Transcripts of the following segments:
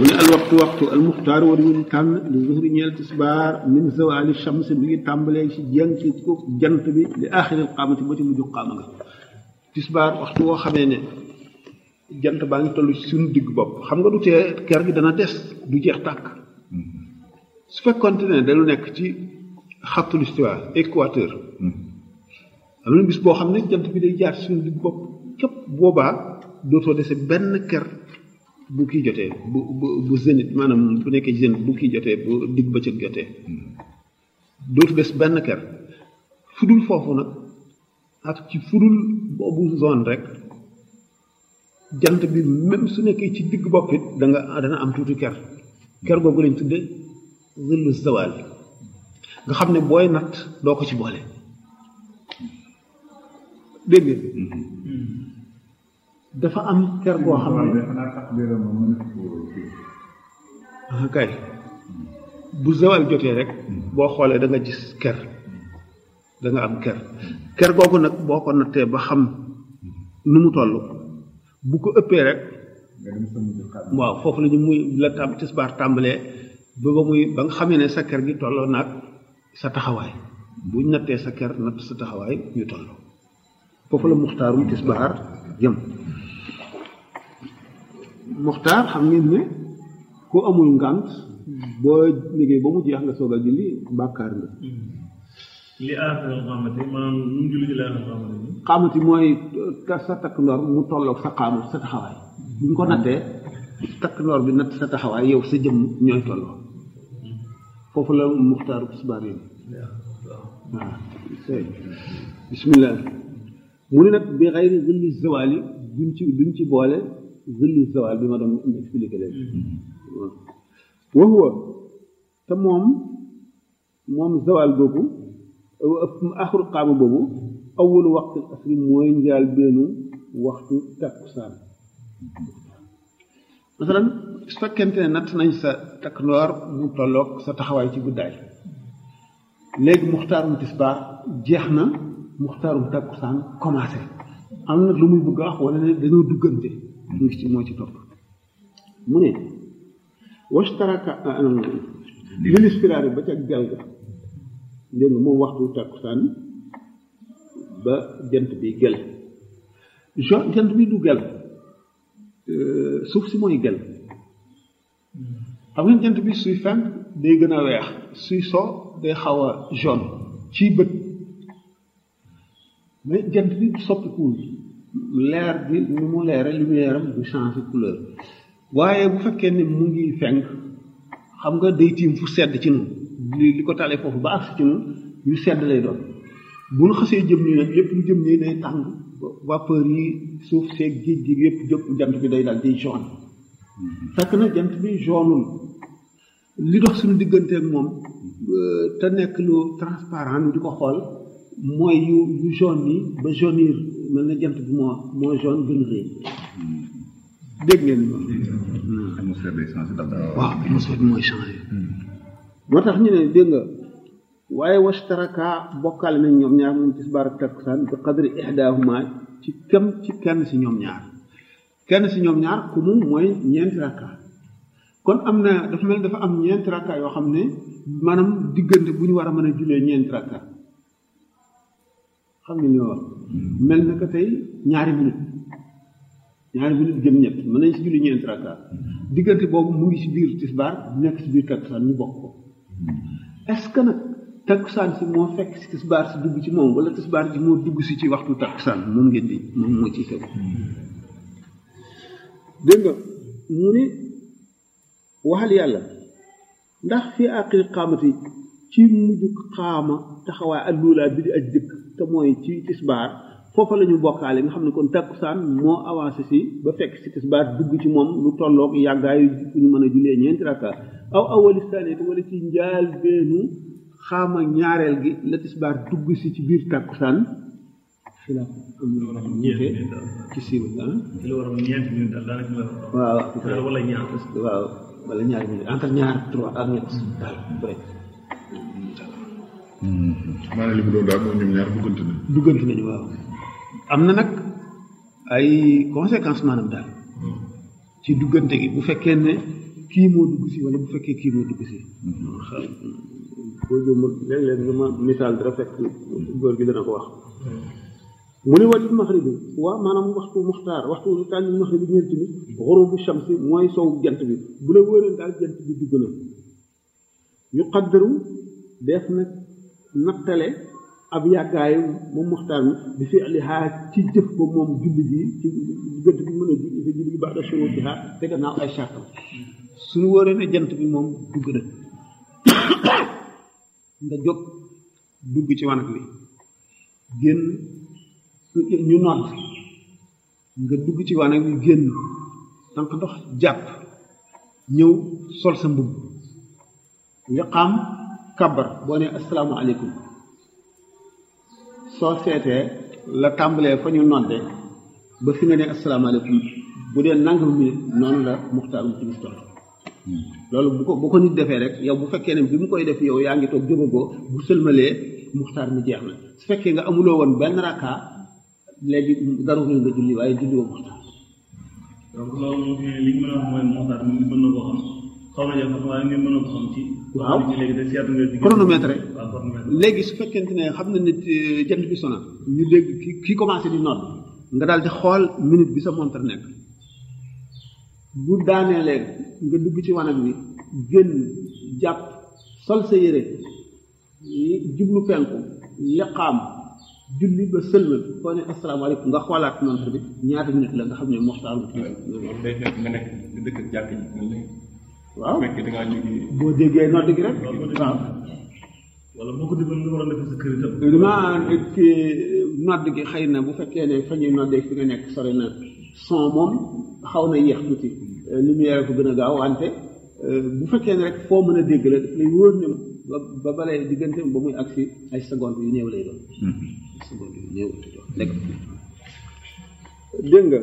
mu ne al waxtu waxtu al muxtaar war ñu tànn li zuhri ñeel tisbaar min zawali shams bi ngi tàmbalee ci jant ko jant bi li aaxiril qaamati ba ci mujj qaama nga tisbaar waxtu woo xamee ne jant baa ngi toll ci suñu digg bopp xam nga du tee ker gi dana des du jeex tàkk su fekkonte ne dañu nekk ci xattul istiwa équateur am na bis boo xam ne jant bi day jaar ci suñu digg bopp képp boobaa dootoo dese benn ker bu kii jotee bu bu bu zénith maanaam bu nekkee zénith bu kii jotee bu digg bëccëg jotee dootu des benn ker fudul foofu nag ak ci fudul boobu zone rek jant bi même su nekkee ci digg bopp it da nga dana am tuuti ker ker googu lañ tudde zillu zawal nga xam ne booy natt doo ko ci boole dégg nga dafa am ker goo xam ne ah kay bu zawal jotee rek boo xoolee da nga gis ker da nga am ker ker googu nag boo ko nattee ba xam nu mu toll bu ko ëppee rek waaw foofu la ñu muy la tam tisbaar tàmbalee ba ba muy ba nga xamee ne sa ker gi tolloo naag sa taxawaay buñ nattee sa ker natt sa taxawaay ñu tolloo foofu la muxtaarum tisbaar jëm muxtaar xam ngeen ne ku amul ngànt boo liggéey ba mu jeex nga soog a julli bàkkaar nga li aaxir xaamati maanaam nu mu julli ci li aaxir xaamati bi xaamati mooy sa takk ndoor mu tolloog sa xaamu sa taxawaay bu ñu ko nattee takk ndoor bi natt sa taxawaay yow sa jëmm ñooy tolloo foofu la muxtaaru tisbaar yi waaw bismillah mu ne nag bi xayri zilli zawali duñ ci duñ ci boole zillu zawal bi ma doon expliqué léegi wa huwa te moom moom zawal boobu axru qaama boobu awwalu waxtu asri mooy njaal beenu waxtu takkusaan masalan su fekkente ne natt nañ sa takk ndoor mu tolloog sa taxawaay ci guddaay léegi muxtaarum tisbaar jeex na muxtaarum takkusaan commencé am na lu muy bëgg a wax wala ne dañoo duggante mu ngi ci moo ci topp mu ne washtaraka lil ispiraari ba ca gel ga dégg nga moom waxtu takkusaan ba jant bi gel jo jant bi du gel suuf si mooy gel xam nga jant bi suy fenk day gën a weex suy so day xaw a jaune ci bët mais jant bi soppikuwul leer bi ni mu leere lumière am du changer couleur waaye bu fekkee ne mu ngi fenk xam nga day tiim fu sedd ci nun li li ko talee foofu ba agsi ci nun yu sedd lay doon bu nu xasee jëm nii nag lépp lu jëm nii day tàng vapeur yi suuf seeg géej gi yépp jëpp jant bi day daal di jaune fekk na jant bi jaunul li dox suñu digganteeg moom te nekk lu transparent di ko xool mooy yu yu jaune yi ba jaunir mel na jant bi moo moo jaune gën rëy dégg ngeen moom atmosphère day changé daal waaw atmosphère bi mooy changé moo tax ñu ne dégg nga waaye wastaraka bokkaale nañ ñoom ñaar moom tisbaar ak takkusaan bi qadri ihdaahuma ci kem ci kenn si ñoom ñaar kenn si ñoom ñaar ku mu mooy ñeenti rakka kon am na dafa mel dafa am ñeenti rakka yoo xam ne maanaam diggante bu ñu war a mën a jullee ñeenti rakka xam nga li ma wax mel na ko tey ñaari minute ñaari minute jëm ñett mën nañ si julli ñeenti rakka diggante boobu mu ngi si biir tisbaar nekk si biir takkusaan ñu bokk ko est-ce que nag takkusaan si moo fekk si tisbaar si dugg ci moom wala tisbaar si moo dugg si ci waxtu takkusaan moom ngeen di moom moo ciy tegu dégg nga mu ni waxal yàlla ndax fi àqil xaamati ci mujj xaama taxawaay alluulaa bi di aj dëkk te mooy ci tisbaar foofa la ñu bokkaale nga xam ne kon takkusaan moo avancé si ba fekk si tisbaar dugg ci moom lu tolloog yàggaayu fu ñu mën a jullee ñeenti rakka aw awali saniyati wala ci njaal beenu xaama ñaareel gi la tisbaar dugg si ci biir takkusaan fi la am ñeente ci siiw ah ci la war a ñeenti minute daal daanaka la waaw wala ñaar waaw wala ñaari minute entre ñaar trois ak ñett daal bref maanaam li mu doon daal mooy ñoom ñaar duggante na duggante nañu waaw am na nag ay conséquences maanaam daal ci duggante gi bu fekkee ne kii moo dugg si wala bu fekkee kii moo dugg si boo jëmul léeg-léeg nga ma misaal dara fekk góor gi dana ko wax mu ne wàllu maxrib bi waaw maanaam waxtu muxtaar waxtu lu tànn maxrib bi ñeent bi xurubu shamsi mooy sow jant bi bu la wóoree daal jant bi dugg na yu qaddaru def nag nattale ab yàggaayu moom muxtaar mi bi fi alihaa ci jëf ko moom julli gi ci diggante bi mën a julli fi julli gi baax da shurutiha te gannaaw ay sàrtam suñu wóoree ne jant bi moom dugg na nga jóg dugg ci wanag bi génn ñu nodd nga dugg ci wanag bi génn tànk ndox jàpp ñëw sol sa mbubb liqaam kabar boo ne asalaamaaleykum soo seetee la tàmbalee fa ñu nodde ba fi nga ne asalaamaaleykum bu dee nangam minute noonu la muxtaar mu timis toll loolu bu ko bu ko nit defee rek yow bu fekkee ne bi mu koy def yow yaa ngi toog jógagoo bu sëlmalee muxtaar mi jeex na su fekkee nga amuloo woon benn rakka léegi daru nga julli waaye julli woo muxtaar donc loolu moom li ñu mën a wax mooy muxtaar mi mën na koo xam xaw na jàpp waaye ngeen mën a ko xam ci waaw léegi de seetlu nga chronomètre waaw chronomètre léegi su fekkente ne xam na nit jant bi sona ñu dégg ki ki commencé di nodd nga daal di xool minute bi sa montre nekk bu daaneelee nga dugg ci wanag bi génn jàpp sol sa yére jublu penku liqaam julli ba sëlmal foo ne asalaamaaleykum nga xoolaat montre bi ñaata minute la nga xam ne moxtaar loolu day fekk nga nekk nga dëkk ak jàkk ji mel ni waaw bu fekkee da ngaa jóge boo déggee nodd gi rek waaw wala boo ko déggoon nga war a def sa kër itam dama ki nodd gi xëy na bu fekkee ne fa ñuy noddee fi nga nekk sori na son moom xaw na yéex tuuti lumière ko gën a gaaw wante bu fekkee ne rek foo mën a dégg la daf lay wóor ne ba ba balee diggante ba muy agsi ay seconde yu néew lay doon ay seconde yu néew lay doon lekk dégg nga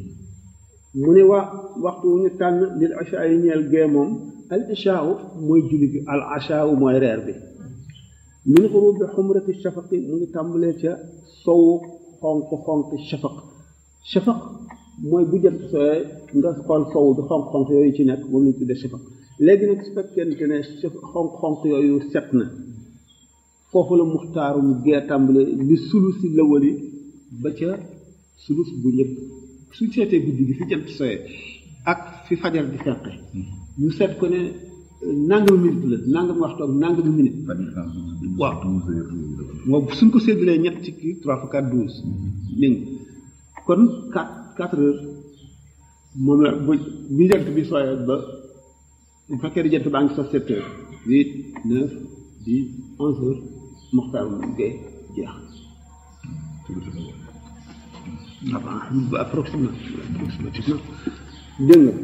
mu ne wa waxtu wu ñu tànn lil achaa yi ñeel gee moom al achaa mooy julli bi al achaa mooy reer bi min xurubi xumrati shafaqi mu ngi tàmbalee ca sowu xonq xonq shafaq shafaq mooy bu jant sooyee nga xool sowu bi xonq xonq yooyu ci nekk moom lañ tuddee shafaq léegi nag su fekkente ne xonq xonq yooyu set na foofu la muxtaaru mu gee tàmbale li sulusi lawali ba ca sulus bu njëkk suñ seetee guddi gi fi jant sooyee ak fi fajar di fenqe ñu seet ko ne nangam minute la nangam waxtu ak nangam minute waaw moom suñ ko séddalee ñett ci kii trois fois quatre douze dégg nga kon quatre quatre heures moom la bu bi jant bi sooyee ba bu fekkee di jant baa ngi so sept heures huit neuf dix onze heures moxtaar mu gay jeex avant ba approximativement approximativement dégg nga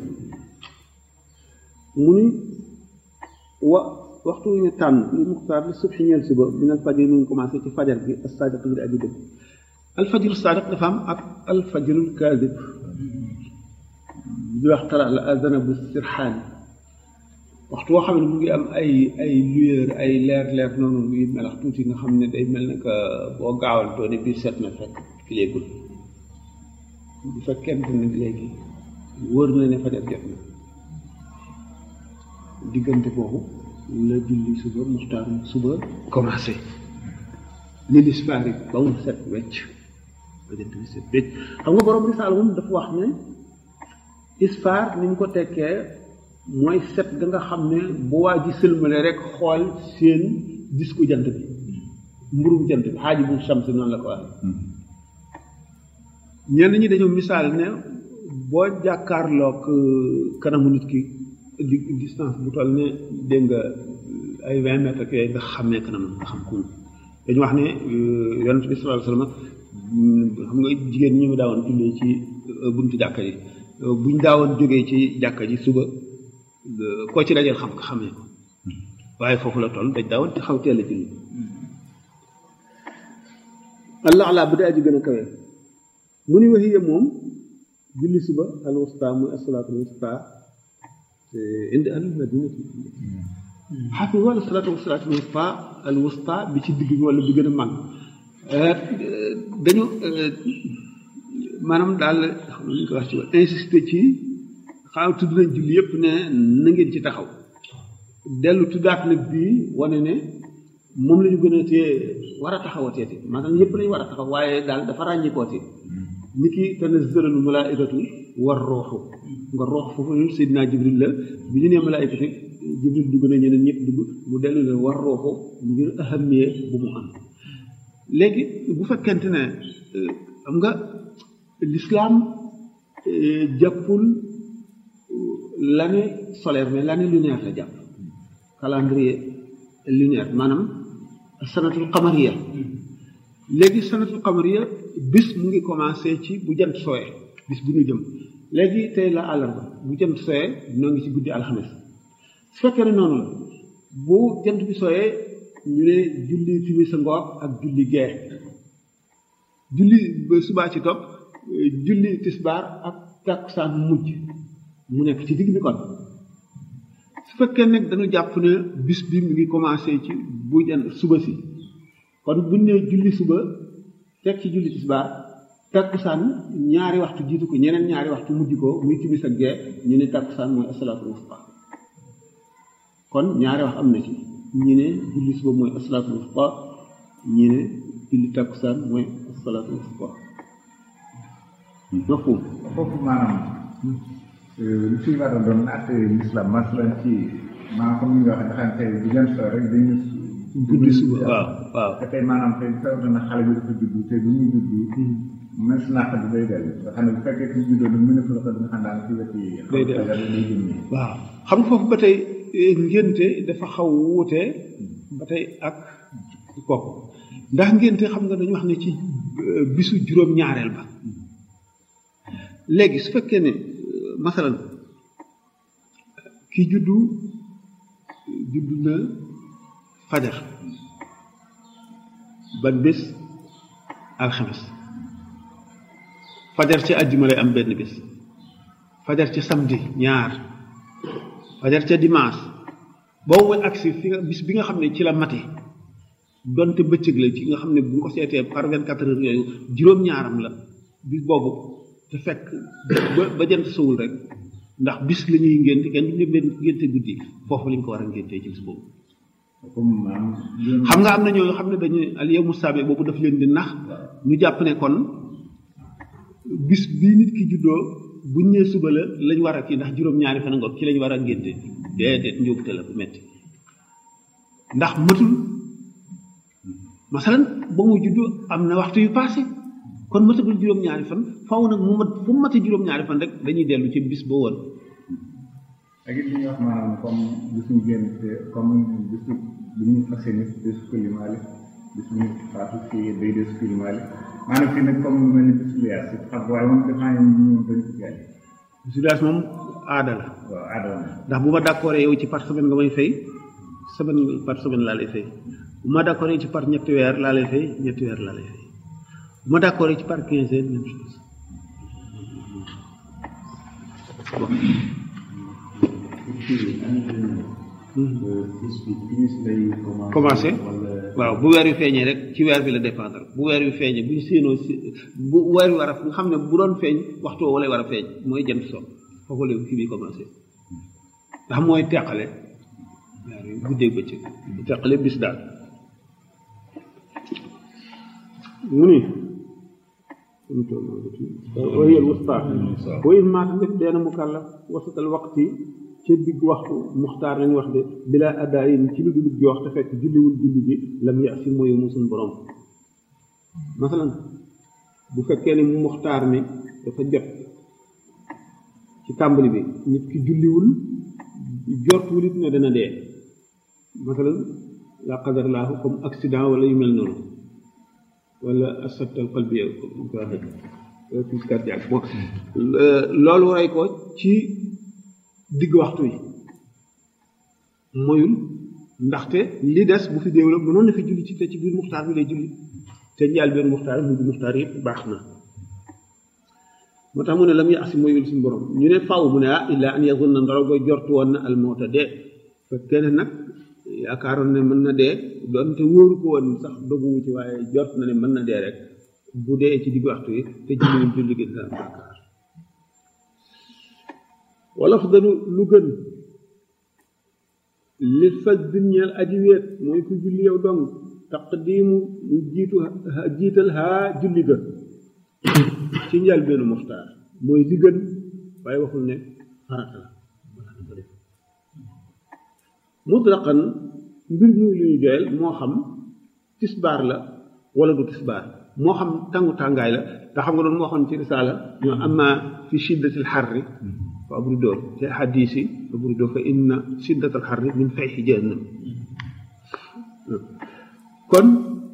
mu ni wa waxtu wu ñu tànn li muxtaar li subxi ñeel suba min al fajr mu ngi commencé ci fajar bi as sadiq bi aji dëgg al fajru sadiq dafa am ak al fajrul kaadib di wax tara la azana bu sirxaani waxtu woo xam ne mu ngi am ay ay lueur ay leer leer noonu muy melax tuuti nga xam ne day mel ne que boo gaawal doone biir set na fekk kileegul bu fekkente ne léegi wóor na ne fajar jot na diggante boobu la julli suba muxtaar suba commencé li lisfaar yi ba mu set wecc ba jant bi set wecc xam nga borom risaal moom dafa wax ne isfaar ni mu ko tekkee mooy set ga nga xam ne bu waa ji sëlmale rek xool seen disku jant bi mburum jant bi xaaji bu shams noonu la ko waxee ñenn ñi dañoo misaal ne boo jàkkaarloog kanamu nit ki di distance bu toll ne dégg nga ay vingt mètres ak yooyu nga xam ne kanam nga xam ko dañu wax ne yonent bi sallallahu alayhi wasallam xam nga jigéen ñi mu daawoon jullee ci buntu jàkka yi buñ daawoon jógee ci jàkka ji suba koo ci dajeel xam xamee ko waaye foofu la toll dañ daawoon ci xaw teel a julli allah ala bu dee aji gën a kawe mu ni waxiya moom julli suba al wusta muy asalaatu al wusta indi al madinati xaafis wala salaatu wa salaatu al wusta al wusta bi ci digg bi wala bi gën a mag dañu maanaam daal xam nañu ko wax ci insister ci xaaw tudd nañ julli yépp ne na ngeen ci taxaw dellu tuddaat nag bii wane ne moom la ñu gën a tee war a taxawateeti maanaam yépp lañu war a taxaw waaye daal dafa ràññikooti ni ki tanazzalul malaikatu war rooxu nga roox foofu Seydina Jibril la bi ñu nee malaikatu Jibril dugg na ñeneen ñëpp dugg mu dellu ne war rooxu ngir ahamiyee bu mu am léegi bu fekkente ne xam nga l'islam jàppul l'année solaire mais l'année lunaire la jàpp calendrier lunaire maanaam sanatul qamariya léegi sanatul qamariya bis mu ngi commencé ci bu jant sooyee bis bu ñu jëm léegi tey la àllarba bu jant sooyee ñoo ngi ci guddi alxames su fekkee ne noonu la bu jant bi sooyee ñu ne julli timis sa ngoog ak julli gee julli ba subaa ci topp julli tisbaar ak takkusaan mujj mu nekk ci digg bi kon su fekkee nag dañu jàpp ne bis bi mu ngi commencé ci bu jant suba si kon buñ ne julli suba teg ci julli tisbaar takkusaan ñaari waxtu jiitu ko ñeneen ñaari waxtu mujj ko muy timis ak gee ñu ne takkusaan mooy asalaatu wusta kon ñaari wax am na ci ñi ne julli suba mooy asalaatu wusta ñi ne julli takkusaan mooy asalaatu wusta mafhum foofu maanaam li fi war a doon atte l'islam masalan ci maanaam comme ni nga waxee dafa tey bu jant soo rek dañu guddi suba waaw waaw te tey maanaam tey sawta na xale bi dafa juddu te bu muy juddu mën si naq bi day dellu nga xam ne bu fekkee ci juddoo du mën a fële nga xam daal ci weti day dellu day jëmmi waaw xam nga foofu ba tey ngénte dafa xaw wuute ba tey ak kooku ndax ngénte xam nga dañu wax ne ci bisu juróom-ñaareel ba léegi su fekkee ne masalan ki juddu juddu na fajar ban bés alxames fajar ca àjjuma lay am benn bés fajar ca samedi ñaar fajar ca dimanche boobu mooy agsi fi nga bis bi nga xam ne ci la mate donte bëccëg la ci nga xam ne bu ñu ko seetee par vingt quatre heures yooyu juróom-ñaaram la bis boobu te fekk ba ba jant sowul rek ndax bis la ñuy ngénte kenn du leen ngénte guddi foofu lañ ko war a ngéntee ci bis boobu comme maanaam xam nga am na ñoo xam ne dañu al yawmu saabi boobu daf leen di nax ñu jàpp ne kon bis bii nit ki juddoo buñ nee suba la lañ war a kii ndax juróom-ñaari fan ngoog ci lañ war a ngénte déedéet njóobute la bu metti ndax matul masalan ba mu juddoo am na waxtu yu passé kon matagul juróom-ñaari fan faw nag mu mat fu mu mate juróom-ñaari fan rek dañuy dellu ci bis ba woon ak it li ñuy wax maanaam comme bisu génn te comme bisu bi ñu fas yéene bisu kulimaali bisu ñu faatu fii day des kulimaali maanaam fii nag comme lu mel ni bisu liyaas si xam waaye moom dafa am ñu dañ ko jaay situation moom aada la waaw aadama ndax bu ma d'accord yow ci par semaine nga may fay semaine par semaine laa lay fay bu ma d'accord ci par ñetti weer laa lay fay ñetti weer laa lay fay bu ma d'accord ci par quinzaine même chose bon. commencé waaw bu weer wi feeñee rek ci weer bi la dépendre bu weer wi feeñee bu ñu séenoo si bu weer wi war a nga xam ne bu doon feeñ waxtu woo lay war a feeñ mooy jant so foofu la kii bi commencé ndax mooy teqale weer wi guddeeg bëccëg teqale bis daal mu ni wayel wusta wa in maata def deena mukallaf wasatal waqti ca digg waxtu muxtaar lañu wax de bila adaayin ci lu dul joox te fekk julliwul julli bi lam ya si mooy mu suñ borom masalan bu fekkee ne mu muxtaar mi dafa jot ci tàmbali bi nit ki julliwul jortuwul it ne dana dee masalan la qadar laahu comme accident wala yu mel noonu wala asabtal qalbi comme ko waxee crise cardiaque bon loolu rey ko ci digg waxtu yi moyul ndaxte li des bu fi déew la mënoon na fi julli ci te ci biir muxtaar bi lay julli te njaal benn muxtaar mu muxtaar yëpp baax na moo tax mu ne lam yaasi moyul suñu borom ñu ne faaw mu ne ah illa an yazun na ndaro koy jortu woon na almoota dee fekkee ne nag yaakaaroon ne mën na dee doonte wóoru ko woon sax doguwu ci waaye jort na ne mën na dee rek bu dee ci digg waxtu yi te julliwul julli gi dina am bàkkaar wala fa dalu lu gën li fas din ñeel aji weet mooy ku julli yow dong taqdiimu mu jiitu jiital haa julli ga ci njël benn muxtaar mooy li gën waaye waxul ne farata la mutlaqan mbir muy lu ñu doyal moo xam tisbaar la wala du tisbaar moo xam tàngu tàngaay la te xam nga doon moo xam ci risaala ñoo amma fi shiddatil xarri fa abridoo te xadiis yi abridoo fa inna shiddatal xarri min fayxi jahannam kon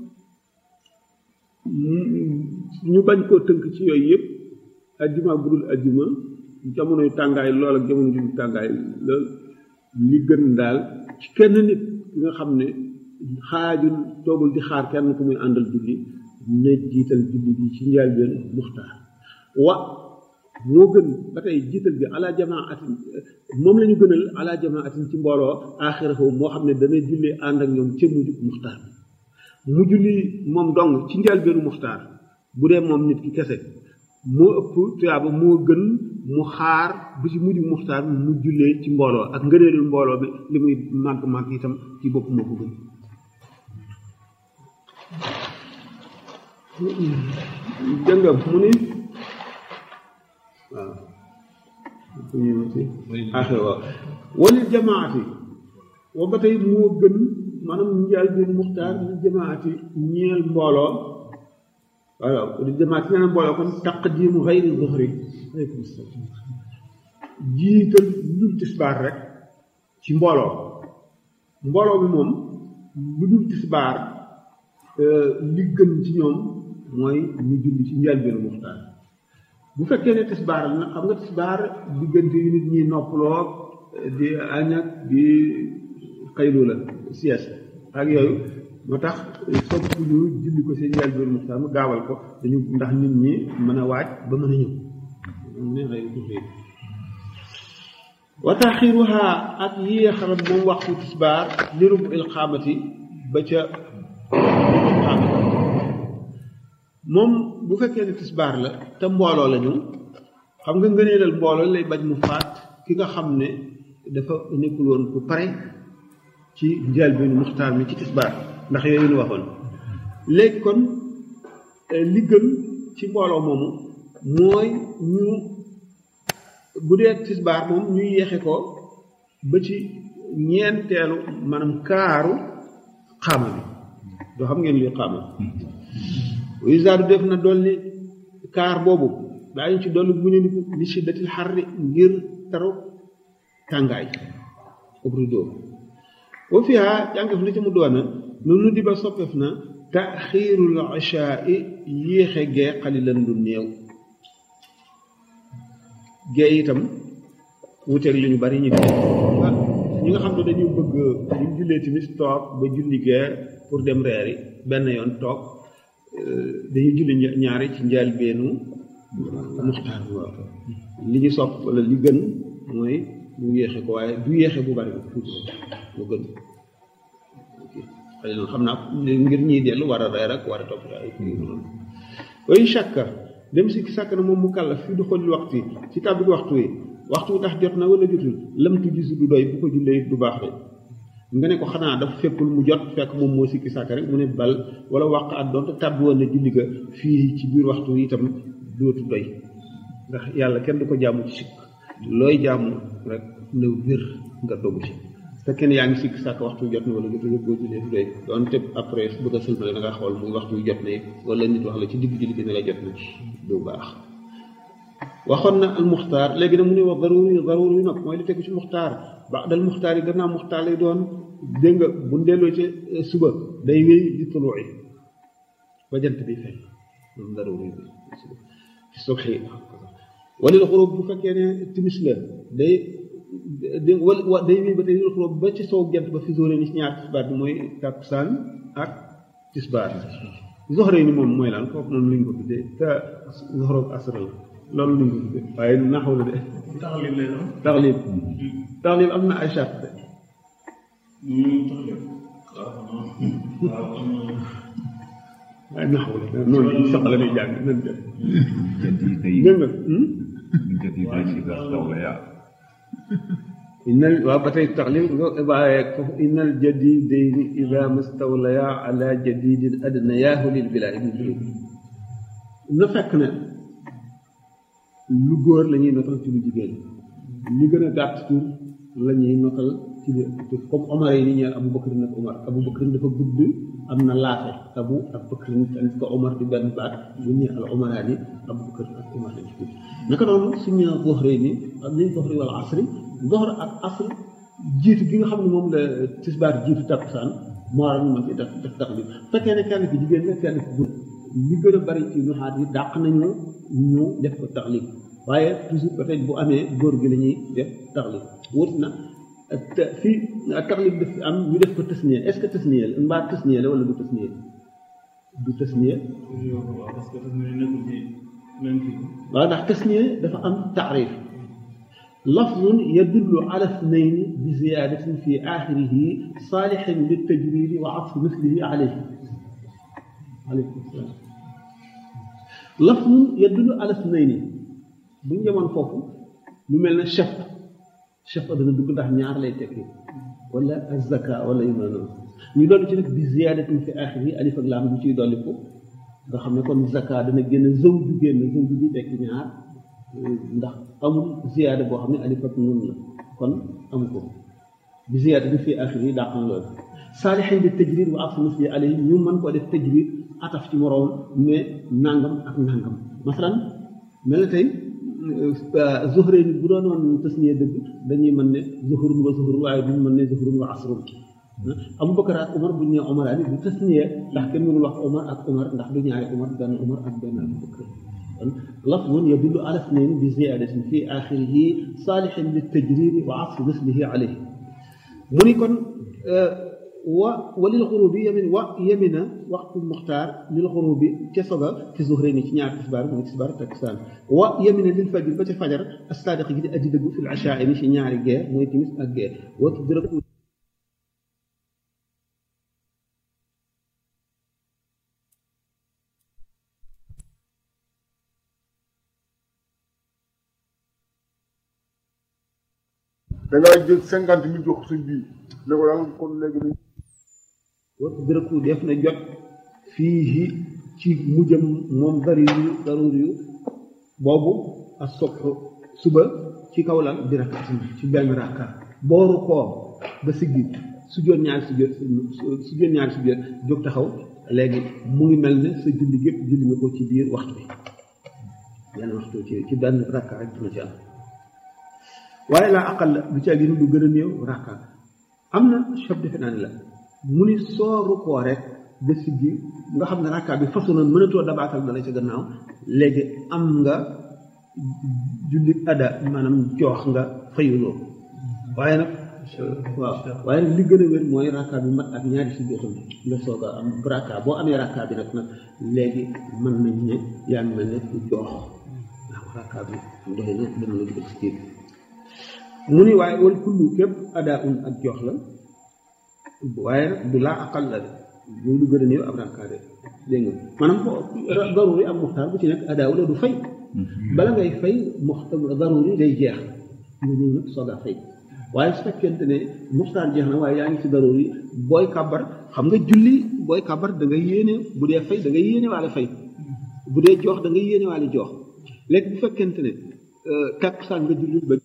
ñu bañ koo tënk ci yooyu yëpp ajjuma bu dul ajjuma jamonoy tàngaay lool ak jamono ju tàngaay lool li gën daal ci kenn nit ki nga xam ne xaajul toogul di xaar kenn ku muy àndal julli na jiital julli bi ci njëlbéen muxtaar wa moo gën ba tey jiital bi ala jamaatin moom la ñu gënal ala jamaatin ci mbooloo aaxirahu moo xam ne dana julli ànd ak ñoom ca mujj muxtaar bi mu julli moom dong ci njëlbéenu muxtaar bu dee moom nit ki kese moo ëpp tuyaaba moo gën mu xaar bu ci mujj muxtaar mu jullee ci mbooloo ak ngëneelul mbooloo bi li muy màgg màgg itam ci bopp moo ko gën jëngam mu ni waaw axe waaw walil jamaati wa ba tey moo gën maanaam njaal bi muxtaar li jamaati ñeel mbooloo waaw li jamaati ñeel mbooloo kon taqdimu xayri zuhri aleykum salaam jiital lu dul tisbaar rek ci mbooloo mbooloo bi moom lu dul tisbaar li gën ci ñoom mooy ñu julli ci njëlbéenu muxtaar bu fekkee ne tisbaar la nag xam nga tisbaar diggante yu nit ñi noppaloo di añ ak di xaylu la sieste ak yooyu moo tax sopp ñu julli ko seen njëlbéenu muxtaar mu gaawal ko dañu ndax nit ñi mën a waaj ba mën a ñëw ne xëy tuuti wa taxiruha ak yéexal moom waxtu tisbaar li rub il xaamati ba ca moom bu fekkee ne tisbaar la te mbooloo la ñu xam nga ngëneelal mbooloo lay bañ mu faat ki nga xam ne dafa nekkul woon ku pare ci njëlbéenu muxtaar mi ci tisbaar ndax yooyu ñu waxoon léegi kon li gën ci mbooloo moomu mooy ñu bu dee tisbaar moom ñu yeexe ko ba ci ñeenteelu maanaam kaaru xaama bi doo xam ngeen luy xaama wisaadu def na dolli kaar boobu daañu ci dolli mu ne ni li shiddatil xarri ngir taru tàngaay obrido wa fiha jàngef li ci mu doona noonu di ba soppeef na taxiirul ishaai yéexe gee xalilan lu néew gee itam wuteeg li ñu bari ñu def ñi nga xam ne dañu bëgg ñu jullee timis toog ba julli gee pour dem reeri benn yoon toog dañuy julli ñaari ci njaal beenu muxtaar bi waaw li ñu sopp wala li gën mooy mu yéexe ko waaye du yéexe bu bari tuuti mu gën xëy na xam naa ngir ñiy dellu war a reer ak war a topp ay noonu way shakka dem si sàkk na moom mu kàlla fi du xolil waxtu yi ci tàbbi waxtu yi waxtu ndax jot na wala jotul lamtu gisu du doy bu ko jullee du baax de nga ne ko xanaa dafa fekkul mu jot fekk moom moo sikki sàkk rek mu ne bal wala wàq at doonte tàbbi woon na julli ga fii ci biir waxtu itam dootu doy ndax yàlla kenn du ko jaamu ci sikk looy jaamu rek na wér nga dogu ci te kenn yaa ngi sikki sàkk waxtu jot na wala jotul boo jullee du doy doonte après bëgg a sëlmale da nga xool muy waxtu jot na wala nit wax la ci digg julli gi ne la jot na du baax waxoon na al muxtaar léegi nag mu ne wax daruri daruri yu nag mooy li tegu ci muxtaar ba dal muxtaar yi gannaaw muxtaar lay doon dégg nga bu delloo ci suba day wéy di tuluuci ba jant bi fay moom daruri bi ci subhi wala la xurub bu fekkee ne timis la day wala day wéy ba tey lil xurub ba ci sow jant ba fi zoore ni ci ñaar tisbaar bi mooy takkusaan ak tisbaar zoxre ni moom mooy lan kooku moom lañ ko tuddee te zoxroog asra la loolu lañ ko tuddee waaye naxaw la de taxalib lay doon. taxlib taxlib am na ay charte taxalib waaw waaw am na waaye naxaw la noonu ci soxla lay jàng nan def jadida yi dégg nga jadida yi ida stawlaya innal waaw ba tey taxlil nga waaye foofu innal jadidayni ida mastawlaya ala jadidin adnayaahu lil bilaa ibni bilaa na fekk ne lu góor la ñuy notal ci lu jigéen li gën a gàtt tur la ñuy notal ci li ëpp comme Omar yi ni ñeel Abu Bakr nag Omar Abu Bakr dafa gudd am na laafe Abu ak Bakr tamit ko Omar di benn baat bu ñu al Omaraat yi Abu Bakr ak Omar lañ ci gudd naka noonu suñu zoxree ni ak liñ zoxri wala asri zoxr ak asr jiitu gi nga xam ne moom la tisbaar jiitu takkusaan moo waral ñu mën ci def def tax bi fekkee ne kenn ki jigéen la kenn ki gudd li gën a bari ci nuxaat yi dàq nañu ñu def ko taxlib waaye toujours peut-être bu amee góor gi la ñuy def taxlib wut na te fii taxlib daf am ñu def ko tasniya est-ce que tasniya la mbaa tasniya la wala du tasniya du tasniya waaw parce que dafa nekkul ci même kii waaw ndax tasniya dafa am taarif lafzun yadullu ala ithnayni bi ziyadatin fi axirihi saalixin litajridi wa atfu mislihi alayhi aleykum salaam lafzun yadullu ala ithnayni bu ñu demoon foofu lu mel ne chef chef dana dugg ndax ñaar lay tekki wala azaka wala yu mel noonu ñu dolli ci nag bi ziyadatin fi axir yi alif ak laam bu ciy dolli ko nga xam ne kon zaka dana génn zëw ju génn zëw ju bi tekki ñaar ndax amul ziyada boo xam ne alif ak nun la kon amu ko bi ziyadatin fi axir yi dàq na loolu saalixin bi tajrid wa atfu misli alayhi ñu mën koo def tajrid ataf ci moroom mais nangam ak nangam masalan mel na tey zuhre ni bu doonoon tasniya dëgg dañuy mën ne zuhrun wa zuhrun waaye duñu mën ne zuhrun wa asrun Abu Bakar ak Umar bu ñu nee Umar ani du tasniya ndax kenn mënul wax Umar ak Umar ndax du ñaari Umar benn Umar ak benn Abu Bakar kon lafzun yadullu ala ithnayn bi ziyadatin fi axirihi saalixin li tajridi wa atfi mislihi alayhi mu ni kon wa walil xurubi yamin wa yamina waxtu muxtaar lil xurubi ca soga ci zuhre ni ci ñaar tisbaar mooy tisbaar takkusaan wa yamina lil fajr ba ca fajar as-saadiq gi di aji dëggu fil achaa ni ci ñaari gee mooy timis ak gee wa tudrak da ngaa jël cinquante mille jox suñ bii ne ko daal kon léegi nii. wa tudraku def na jot fii ci mujjam moom daruri daruri yu boobu ak sobxu suba ci kaw lan bi rakkatin ci benn rakka booru koo ba siggi su joon ñaari su jot su joon ñaari su jot jóg taxaw léegi mu ngi mel ne sa julli gépp julli nga ko ci biir waxtu bi benn waxtu ci ci benn rakka rek dina ci am waaye laa aqal la du ca gën lu gën a néew rakka am na chob defe naa ne la mu ni sooru koo rek ba siggi nga xam ne rakka bi façon na mënatoo dabaatal dala ca gannaaw léegi am nga julli ada maanaam joox nga fayuloo waaye nag waaw waaye nag li gën a wér mooy rakka bi mat ak ñaari si jotam nga soog a am rakka boo amee rakka bi nag nag léegi mën nañ ne yaa ngi mel ne ku joox ndax rakka bi doy na dana la dugal si kii mu ni waaye wal kullu képp ada un ak joox la waaye nag du laa aqal la de loolu lu gën a néew ab rakka de dégg nga maanaam daruri am muxtaar bu ci nekk adaaw la du fay bala ngay fay muxtaar daruri day jeex nga ñëw nag soog a fay waaye su fekkente ne muxtaar jeex na waaye yaa ngi ci daruri booy kàbbar xam nga julli booy kàbbar da ngay yéene bu dee fay da ngay yéene waale fay bu dee joox da ngay yéene waale joox léegi bu fekkente ne takkusaan nga julli ba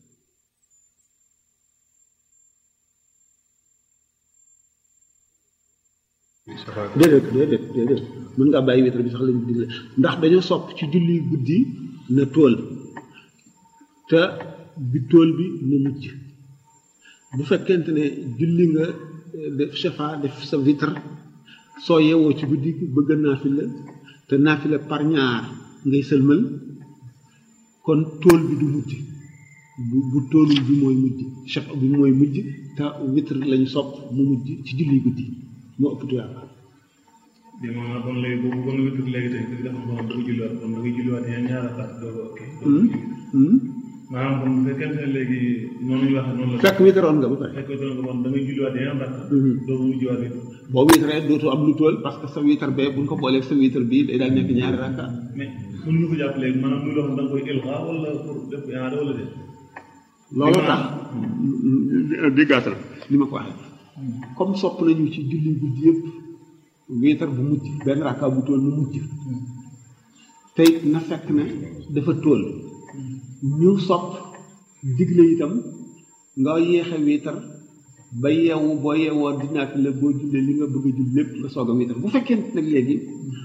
déedéet déedéet déedéet mën ngaa bàyyi wétar bi sax lañu digle ndax dañoo sopp ci julli guddi na tool te bi tool bi na mujj bu fekkente ne julli nga def chefa def sa vitre soo yewoo ci guddi bëgg naafila te naafila par ñaar ngay sëlmal kon tool bi du mujj bu bu toolul bi mooy mujj chefa bi mooy mujj te vitre lañu sopp mu mujj ci julli guddi moo ëpp tuyaaba bi maanaam kon léegi boobu kon nga tudd léegi tey bi dafa xam bëgg julliwaat kon da ngay julliwaat yeneen ñaar ak doo ko ok maanaam kon bu fekkente ne léegi noonu ñu waxee noonu la fekk witaroon nga ba pare fekk doon ko kon da ngay julliwaat yeneen rakk doo ko mujjiwaat it boo witaree dootu am lu tool parce que sa witar bee buñ ko boolee sa witar bii day daal nekk ñaari rakka mais mën ñu ko jàpp léegi maanaam muy loo xam da nga koy ilqa wala pour def iaada wala déet loolu tax di gàttal li ma ko waxee comme sopp nañu ci julli guddi yëpp wiitar bu mujj benn rakka bu tool mu mujj tey na fekk ne dafa tool ñu sopp digle itam nga yéexe wiitar ba yeewu boo yeewoo di naat la boo jullee li nga bëgg a jull lépp nga soog a wiitar bu fekkee nag léegi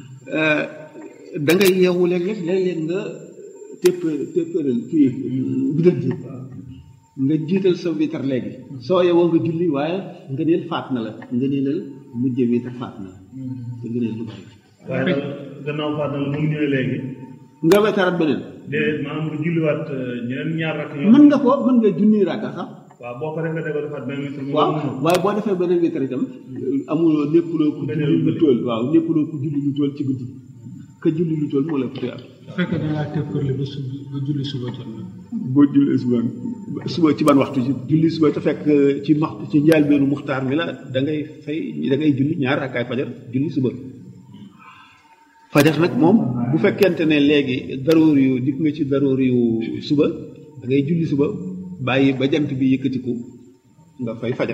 da ngay yeewu léeg-léeg léeg-léeg nga tépp téppéral kii bidal ji nga jiital sa wiitar léegi soo yeewoo nga julli waaye nga neel faat na la nga neelal mujje wiitar faat na la te nga neel du bari waaye daal gannaaw faat na la mu ñëwee léegi nga wetaraat beneen déedéet maanaam nga julliwaat ñeneen ñaar rakk yoo mën nga ko mën nga junni rakka sax waaw boo paree nga déggoo defaat benn witar waaw waaye boo defee beneen witar itam amuloo nekkuloo ku julli lu tool waaw nekkuloo ku julli lu tool ci guddi ka julli lu tool moo la tuuti am bu fekkee da ngaa tëkkërli ba suba ba julli suba jot na boo julli suba suba ci ban waxtu ci julli suba te fekk ci max ci njaalbeenu muxtaar mi la da ngay fay da ngay julli ñaar rakkaay fajar julli suba fajar nag moom bu fekkente ne léegi daroor yu dikk nga ci daroor yu suba da ngay julli suba bàyyi ba jant bi yëkkatiku nga fay fajar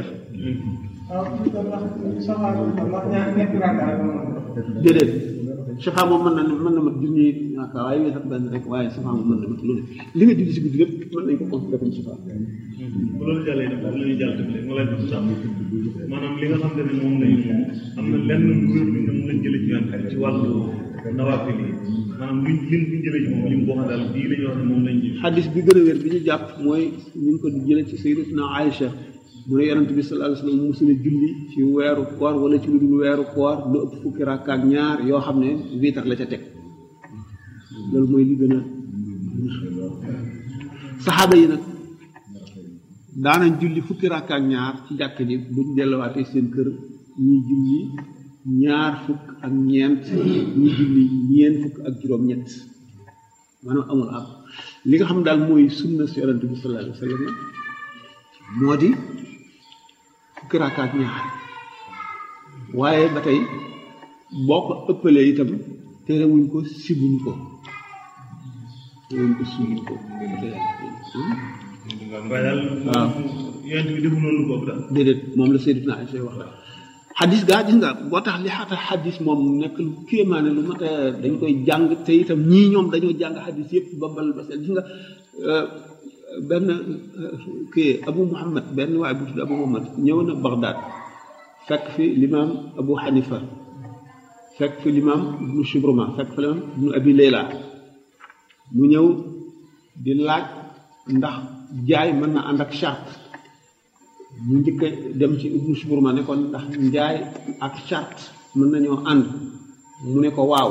déedéet safa moom mën na mën na mat junni ñaaka waaye wéetat benn rek waaye safa moom mën na mat lu ne li nga julli si guddi lépp mën nañ ko considéré comme safa bu loolu jàllee nag la ñuy jàll tamit nga laaj ndax maanaam li nga xam ne moom lañu am na lenn lu wér lu ne moom lañ jëlee ci yonent bi ci wàllu nawaafil yi maanaam luñ lim buñ jëlee ci moom lim boo xam daal bii la ñuy wax ne moom lañ ji xadis bi gën a wér bi ñu jàpp mooy ñu ngi ko jëlee ci sayyidatuna Aïcha mu ne yonent bi sallallahu alayhi wasallam musula julli ci weeru koor wala ci lu dul weeru koor lu ëpp fukki rakka ak ñaar yoo xam ne wiitar la ca teg loolu mooy li gën a saxaaba yi nag daanañ julli fukki rakka ak ñaar ci jàkk ji buñ delluwaatee seen kër ñi julli ñaar fukk ak ñeent ñi julli ñeent fukk ak juróom-ñett maanaam amul ab li nga xam daal mooy sunna si yonent bi sallallahu alayhi wasallam moo di fukki rakka ak ñaar waaye ba tey boo ko ëppalee itam terewuñ ko sibuñ ko terewuñ ko sibuñ ko waaye daal waaw yonent bi defu noonu boobu daal déedéet moom la Seydina Aysa wax la xadis gaa gis nga boo tax li xata xadis moom nekk lu kéemaane lu mat a dañ koy jàng te itam ñii ñoom dañoo jàng xadis yëpp ba bal ba seen gis nga benn kii Abu Muhammad benn waaye bu tudd Abu Muhammad ñëw na Bagdad fekk fi limaam Abu Hanifa fekk fi limaam Ibnu Shubruma fekk fi limaam Ibnu Abi Layla mu ñëw di laaj ndax jaay mën na ànd ak charte mu njëkk a dem ci Ibnu Shubruma ne ko ndax njaay ak charte mën nañoo ànd mu ne ko waaw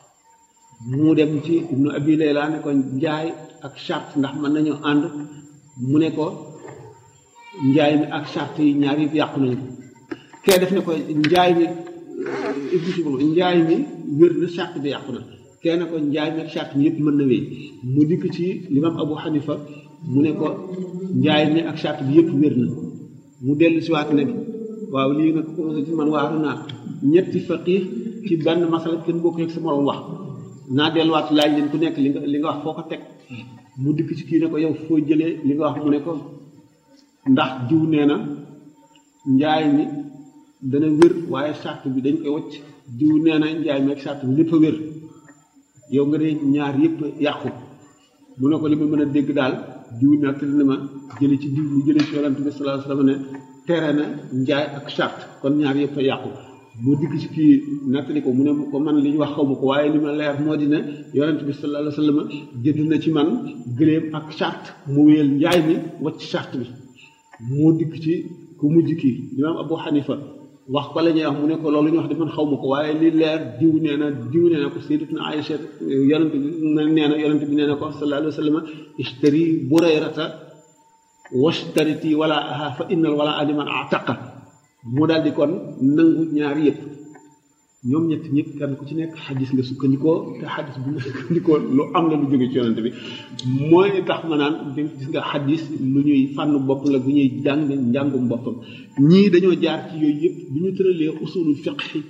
mu dem ci Ibnu Abi Layla ne ko njaay ak charte ndax mën nañoo ànd mu ne ko njaay mi ak charte yi ñaar yëpp yàqu nañu kee def ne ko njaay mi Ibnu Shubruma njaay mi wér na charte bi yàqu na kee ne ko njaay mi ak charte mi yëpp mën na wéy mu dikk ci limam Abu Hanifa mu ne ko njaay mi ak charte bi yëpp wér na mu dellu si waat nag waaw lii nag commencé ci man waaru naa ñetti faqih ci benn masala kenn bokk ak sa morom wax naa delluwaat laaj leen ku nekk li nga li nga wax foo ko teg mu dikk ci kii ne ko yow foo jëlee li nga wax mu ne ko ndax jiw nee na njaay mi dana wér waaye charte bi dañ koy wacc jiw nee na njaay mi ak charte bi lépp a wér yow nga ne ñaar yëpp yàqu mu ne ko li ma mën a dégg daal jiw nekk na ma jële ci diw mu jële ci yonent bi sallallahu alayhi wasallam ne tere na njaay ak charte kon ñaar yëpp a yàqu mu dikk ci kii nettali ko mu ne ko man li ñu wax xaw ma ko waaye li ma leer moo di ne yonent bi sallallahu alayhi wasallam jënd na ci man gëléem ak charte mu wéyal njaay mi wacc charte bi mu dikk ci ku mujj kii imaam Abu Hanifa wax ko la ñuy wax mu ne ko loolu ñu wax de man xaw ma ko waaye li leer diw nee na diw nee na ko sayyidatuna Aïcha yonent bi nee na yonent bi nee na ko sallallahu alayhi wasallam ishtari burayrata washtariti wala aha fa innal wala aliman ataqa mu daal di kon nangu ñaar yëpp ñoom ñett ñëpp kenn ku ci nekk xadis nga sukkandikoo te xadis bu nga sukkandikoo lu am la lu jóge ci yonent bi mooy tax ma naan gis nga xadis lu ñuy fànn bopp la bu ñuy jàng njàngum boppam ñii dañoo jaar ci yooyu yëpp bi ñu tëralee usulul fiqhi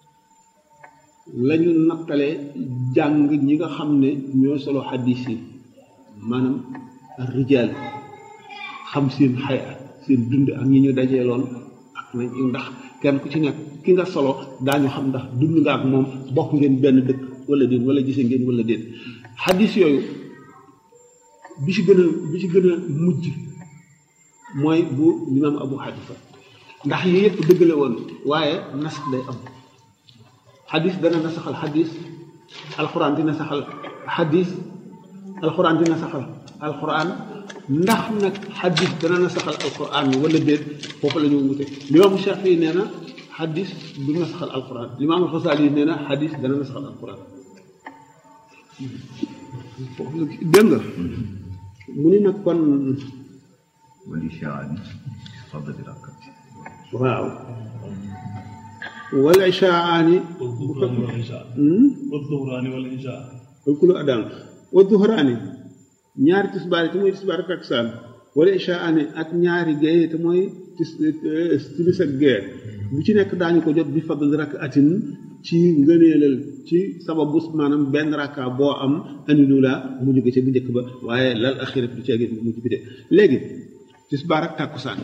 la ñu nattalee jàng ñi nga xam ne ñoo solo xadis yi maanaam rijaal xam seen xaya seen dund ak ñi ñu dajee lool ak nañ ndax kenn ku ci nekk ki nga solo daañu xam ndax dund nga ak moom bokk ngeen benn dëkk wala déet wala gise ngeen wala déet xadis yooyu bi ci gën a bi ci gën a mujj mooy bu limaam abu xanifa ndax yi yëpp dëgg la woon waaye nas day am xadis dana nasaxal xadis alxuraan dina saxal xadis alxuraan dina saxal alxuraan ndax nag xadis dana nasaxal alxuraan wala déet foofu la ñu wute limaamu Shaafi nee na xadis du nasaxal alxuraan limaamu Xasaali nee na xadis dana nasaxal alxuraan foofu la dégg nga mu ni nag kon والإشاعة فضل الركعة waaw wal ishaani والظهران والعشاء والظهران والعشاء wal kulu adaan wa duhraani ñaari tisbaar yi te mooy tisbaar ak taksaan wala ishaani ak ñaari géeye te mooy tis timis ak gee bu ci nekk daañu ko jot bi fadl rakk atin ci ngëneelal ci sababu maanaam benn rakka boo am andilu la mu jóge ci bu njëkk ba waaye lal axirat du ceegee bu mujj bi de léegi tisbaar ak tàkkusaan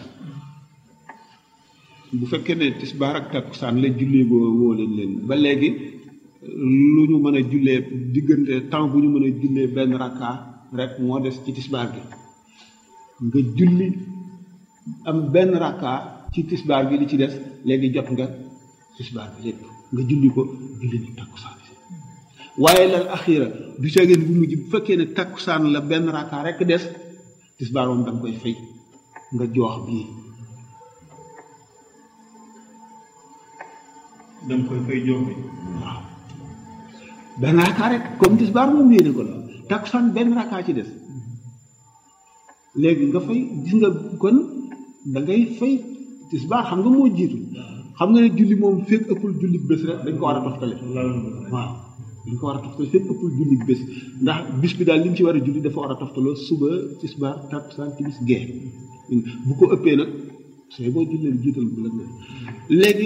bu fekkee ne tisbaar ak tàkkusaan la jullee boo woo leen leen ba léegi lu ñu mën a jullee diggante temps bu ñu mën a jullee benn rakka rek moo des ci tisbaar gi nga julli am benn rakka ci tisbaar gi li ci des léegi jot nga tisbaar bi lépp nga julli ko julli ni tàkkusaan waaye lal axira du ceegeen bu mujj bu fekkee ne tàkkusaan la benn rakka rek des tisbaar moom da nga koy fay nga joox bii da nga koy fay jox bi waaw benn rakka rek comme tisbaar moom yéene ko la takkusaan benn rakka ci des léegi nga fay gis nga kon da ngay fay tisbaar xam nga moo jiitu xam nga ne julli moom fekk ëppul julli bés rek dañ ko war a toftale waaw dañ ko war a toftale fekk ëppul julli bés ndax bis bi daal li mu ci war a julli dafa war a toftaloo suba tisbaar takkusaan timis gee bu ko ëppee nag sooy boo jullee jiital bu la ne léegi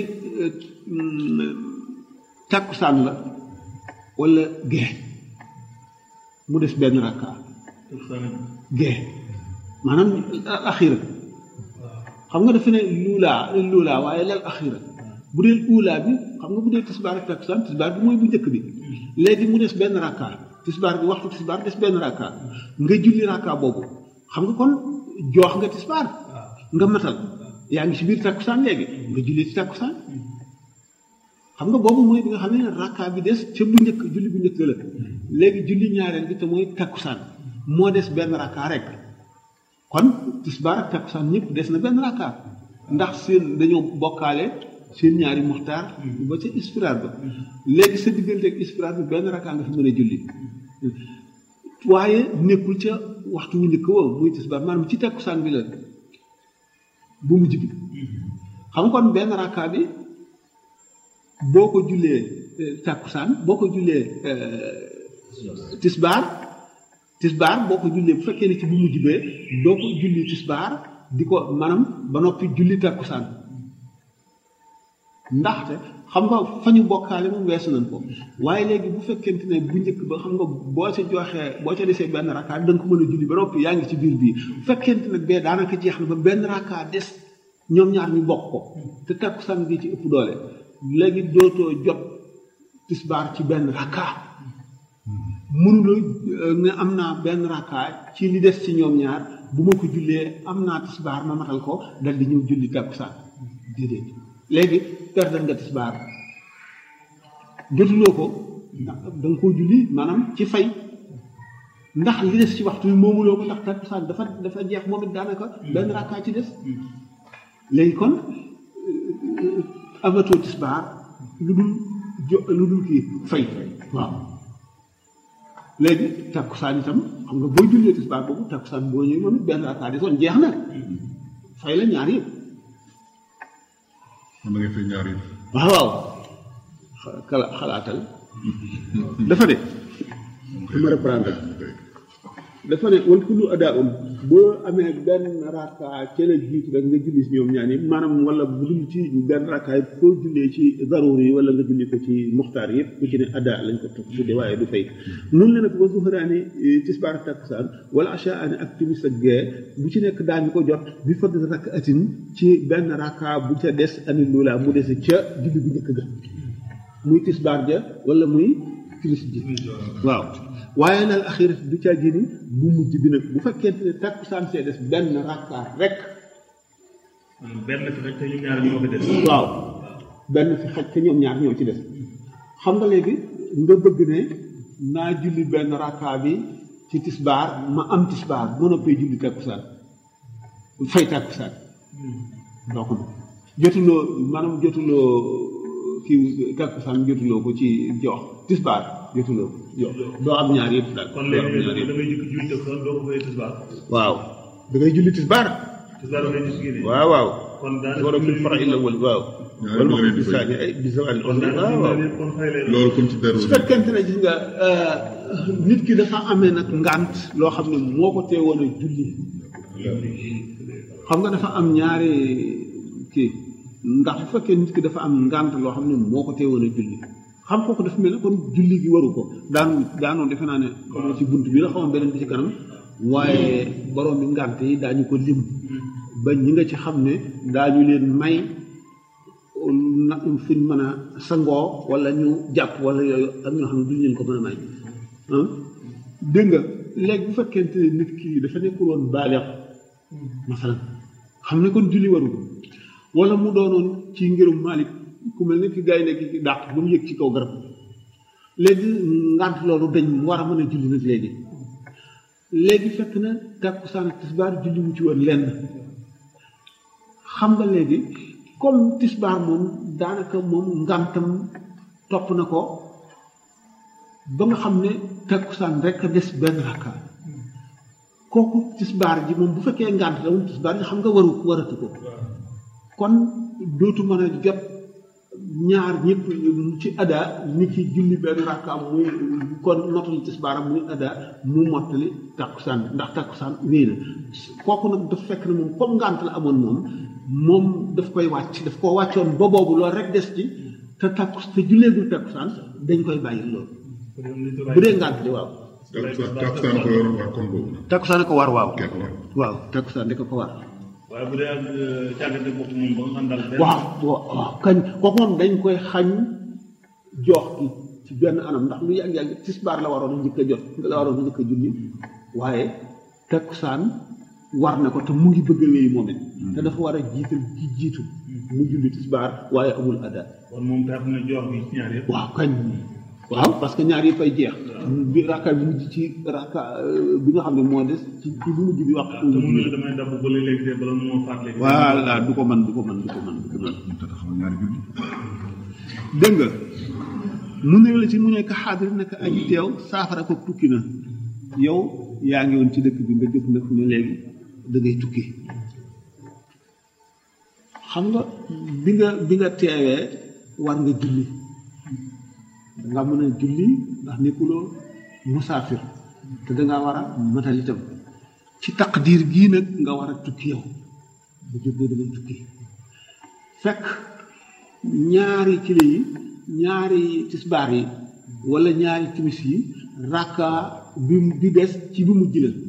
takkusaan la wala gee mu des benn rakka gee maanaam axira xam nga dafa ne luulaa luulaa waaye lal axira bu dee uulaa bi xam nga bu dee tisbaar ak takkusaan tisbaar bi mooy bu njëkk bi léegi mu des benn rakka tisbaar bi waxtu tisbaar des benn rakka nga julli rakka boobu xam nga kon joox nga tisbaar nga matal yaa ngi si biir takkusaan léegi nga julli ci takkusaan xam nga boobu mooy bi nga xam ne rakka bi des ca bu njëkk julli bu njëkk la léegi julli ñaareel bi te mooy takkusaan moo des benn rakka rek kon tisbaar ak takkusaan ñëpp des na benn rakka ndax seen dañoo bokkaale seen ñaari muxtaar ba ca ispiraar ba léegi sa diggante ak ispiraar bi benn rakka nga fi mën a julli waaye nekkul ca waxtu wu njëkk woowu muy tisbaar maanaam ci takkusaan bi la bu mujj bi xam nga kon benn rakka bi boo ko jullee takkusaan boo ko jullee tisbaar tisbaar boo ko jullee bu fekkee ne ci bu mujj bee doo ko julli tisbaar di ko maanaam ba noppi julli takkusaan ndaxte xam nga fa ñu bokkaale moom weesu nañ ko waaye léegi bu fekkente ne bu njëkk ba xam nga boo ca joxee boo ca desee benn rakka da nga ko mën a julli ba noppi yaa ngi ci biir bii bu fekkente ne bee daanaka jeex na ba benn rakka des ñoom ñaar ñu bokk ko te takkusaan gi ci ëpp doole léegi dootoo jot tisbaar ci benn rakka mënuloo ne am naa benn rakka ci li des ci ñoom ñaar bu ma ko jullee am naa tisbaar ma matal ko dal di ñëw julli takkusaan déedéet léegi perdal nga tisbaar jotuloo ko ndax da nga koo julli maanaam ci fay ndax li des ci waxtu bi moomuloo ko ndax takkusaan dafa dafa jeex moom it daanaka benn rakka ci des léegi kon amatoo tisbaar lu dul jo lu dul kii fay waaw léegi takkusaan itam xam nga boo jullee tisbaar boobu takkusaan boo ñëwee moom it benn rakka desoon jeex na fay la ñaar yëpp man da ngay fay ñaar yi waaw waaw xala xalaatal dafa de ma reprendre dafa ne wal kullu adaun boo amee benn rakka ca la jiitu rek nga julli si ñoom ñaar yi maanaam wala bu dul ci benn rakka yi foo jullee ci daruur yi wala nga julli ko ci muxtaar yëpp ku ci ne ada lañ ko tudde waaye du fay nun la nag wa zuhraani tisbaar ak takkusaan wala achaani ak timis ak gee bu ci nekk daañu ko jot bi fadl rakk atin ci benn rakka bu ca des ani loola mu dese ca julli bu njëkk ga muy tisbaar ja wala muy timis ji waaw waaye nal axirat du ca génni bu mujj bi nag bu fekkente ne takkusaan see des benn rakka rek maanaam benn fi rek te ñu ñaar ñoo fi des. waaw benn fi xaj te ñoom ñaar ñoo ci des xam nga léegi nga bëgg ne naa julli benn rakka bi ci tisbaar ma am tisbaar ma noppee julli takkusaan fay takkusaan doo ko mën jotuloo maanaam jotuloo kii takkusaan jotuloo ko ci jox tisbaar jotuloo ko jox doo am ñaar yëpp daal kon doo am léegi ñaar da yëpp ngay jukki julli def kon doo ko fay tisbaar. waaw da ngay julli tisbaar tisbaar da ngay gis kii de. waaw waaw kon daanaka war a fil fara illa wal waaw ñaari wal ma bële di bi fay. saani ay bi zawal kon daanaka waaw waaw ñu kon fay lay doon. loolu comme ci dara su fekkente ne gis nga nit ki dafa amee nag ngant loo xam ne moo ko teewoon a julli xam nga dafa am ñaari kii ndax bu fekkee nit ki dafa am ngant loo xam ne moo ko teewoon a julli xam kooku dafa mel ne kon julli gi waru ko daan daanoon defe naa ne xam nga ci bunt bi la xamoon beneen bi ci kanam waaye borom bi ngant yi daañu ko lim ba ñi nga ci xam ne daañu leen may na fuñ mën a sangoo wala ñu jàpp wala yooyu ak ñoo xam ne duñ leen ko mën a may ah dégg nga léegi bu fekkente ne nit ki dafa nekkul woon baaleex masalan xam ne kon julli waru ko wala mu doonoon ci ngirum Malik ku mel ne ki gaay nekk ci dàq ba mu yëg ci kaw garab léegi ngant loolu dañ mu war a mën a julli nag léegi léegi fekk na takkusaan ak tisbaar julli mu ci woon lenn xam nga léegi comme tisbaar moom daanaka moom ngantam topp na ko ba nga xam ne takkusaan rek a des benn rakka kooku tisbaar ji moom bu fekkee ngant la moom tisbaar ji xam nga waru waratu ko kon dootu mën a jot ñaar ñëpp ci ada ni ki julli benn rakkaam muy kon mottali tisbaaram muy ada mu mottali takkusaan ndax takkusaan wéy na kooku nag dafa fekk ne moom comme ngant la amoon moom moom daf koy wàcc daf koo wàccoon ba boobu loolu rek des ci te takku te julleegul takkusaan dañ koy bàyyi loolu bu dee ngant li waaw takkusaan takkusaan ko yor waa kon boobu takkusaan ko war waaw kenn war waaw takkusaan di ko ko war waaye bu dee ak càggante bopp moom ba nga xam daal benn. waaw waaw kañ kooku moom dañ koy xañ jox gi ci benn anam ndax lu yàgg-yàgg tisbaar la waroon a njëkk a jot la waroon a njëkk a julli waaye takkusaan war na ko te mu ngi bëgg a wéy moom it te dafa war a jiital ci jiitu mu julli tisbaar waaye amul ada kon moom tax na jox gi ci ñaar yëpp. waaw kañ waaw parce que ñaar yi fay jeex bi rakka bi mujj ci rakka euh, bi nga xam ne moo des ci ci bu mujj bi wax te mun na la damay dabb ba léegi de bala moo faat léegi. voilà du ko mën du ko mën du ko mën du ko mën ñu taxaw ñaari julli dégg nga mu ne la ci mu nekk xaadir nekk aji teew saafara ko tukki na yow yaa ngi woon ci dëkk bi nga jóg nag ne léegi da ngay tukki xam nga bi nga bi nga teewee war nga julli nga mën a julli ndax nekkuloo musaafir te dangaa war a matal itam ci taqdiir gii nag nga war a tukki yow bu jógee da ngay tukki fekk ñaari kilo yi ñaari tisbaar yi wala ñaari timis yi rakka bi bi des ci bi mujj la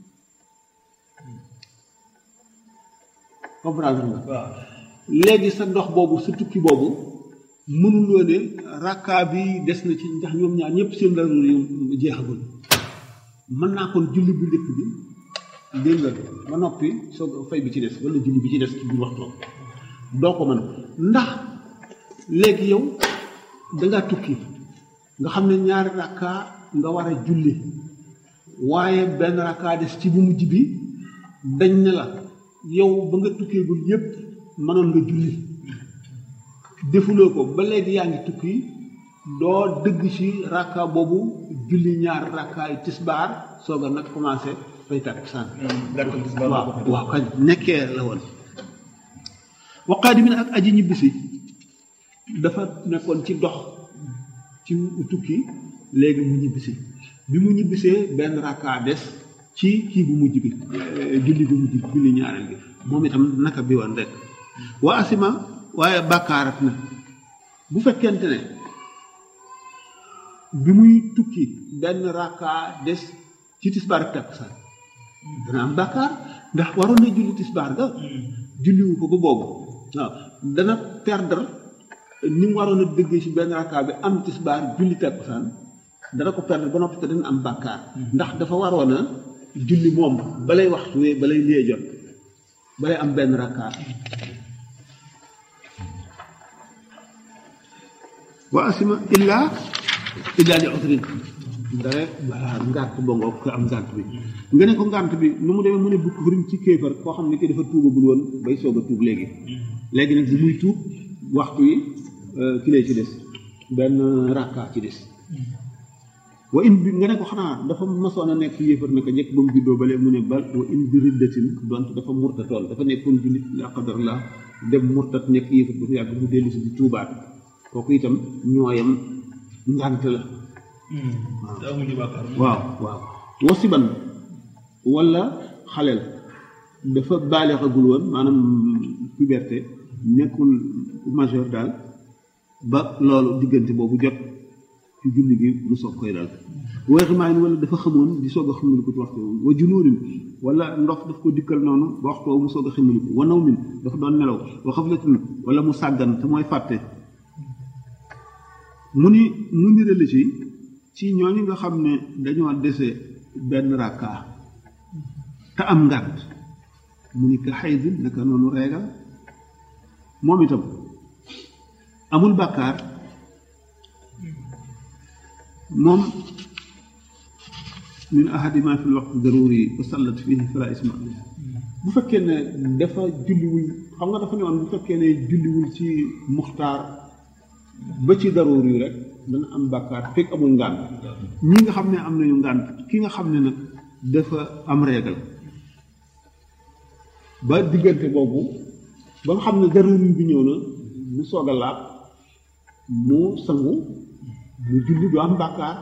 comprendre nga waaw léegi sa dox boobu sa tukki boobu mënuloo ne rakka bi des na ci ndax ñoom ñaar ñëpp seen daruur yi jeexagul mën naa kon julli bu njëkk bi dégg nga ba noppi soog fay bi ci des wala julli bi ci des ci biir waxtu doo ko mën ndax léegi yow dangaa tukki nga xam ne ñaari rakka nga war a julli waaye benn rakka des ci bu mujj bi dañ ne la yow ba nga tukkeegul yépp mënoon nga julli defuloo ko ba léegi yaa ngi tukki doo dëgg ci rakka boobu julli ñaar rakkaay tisbaar soog a nag commencé fay takkusaan gàttal tisbaar waaw waaw kañ nekkee la woon waqaadi mi ne ak aji ñibbisi dafa nekkoon ci dox ci tukki léegi mu ñibbisi bi mu ñibbisee benn rakka des ci ci kii bu mujj bi julli bu mujj bi julli ñaareel gi moom itam naka bi woon rek wa asima waaye bàkkaarat na bu fekkente ne bi muy tukki benn rakka des ci tisbaar ak takkusaan dana am bàkkaar ndax waroon na julli tisbaar ga julliwu ko ba boobu waaw dana perdre ni mu waroon a déggee ci benn rakka bi am tisbaar julli takkusaan dana ko perdre ba noppi te dana am bàkkaar ndax dafa waroon a julli moom balay waxtu wee balay lee jot balay am benn rakka wa asima illa illa li udrin dara waa ngànt ba ngoog ko am ngànt bi nga ne ko ngànt bi nu mu demee mu ne bukk furim ci kéefar koo xam ne ki dafa tuubagul woon bay soog a tuub léegi léegi nag bu muy tuub waxtu yi ki lay ci des benn rakka ci des wa in bi nga ne ko xanaa dafa masoon a nekk yéefar naka njëkk ba mu juddoo ba léegi mu ne bal wa in bi riddatin donte dafa murtatoon dafa nekkoon jullit la qadar la dem murtat nekk yéefar ba fi yàgg mu dellu si di tuubaat kooku itam ñooyam ngànt la te amuñu bàkkaar waaw waaw wasiban wala xaleel dafa baaleexagul woon maanaam puberté nekkul majeur daal ba loolu diggante boobu jot ci julli gi mu soog koy dal weexi maa wala dafa xamoon di soog a xamaliku ci waxtu wa junóorin wala ndox daf ko dikkal noonu ba waxtu mu soog a xamaliku wa naw min dafa doon nelaw wa xaflatin wala mu sàggan te mooy fàtte mu ni mu ni la ci ci ñooñu nga xam ne dañoo dese benn rakka te am ngànt mu ni ka xaydin naka noonu reegal moom itam amul bàkkaar moom min ahadima fi lwaqt daruri wa sallat fihi fala isma bu fekkee ne dafa julliwul xam nga dafa ne woon bu fekkee ne julliwul ci muxtaar ba ci daruur yi rek dana am bàkkaar fekk amul ngànt ñi nga xam ne am nañu ngànt ki nga xam ne nag dafa am régal ba diggante boobu ba nga xam ne daruur yi bi ñëw na mu soog a laab mu sangu mu julli du am bàkkaar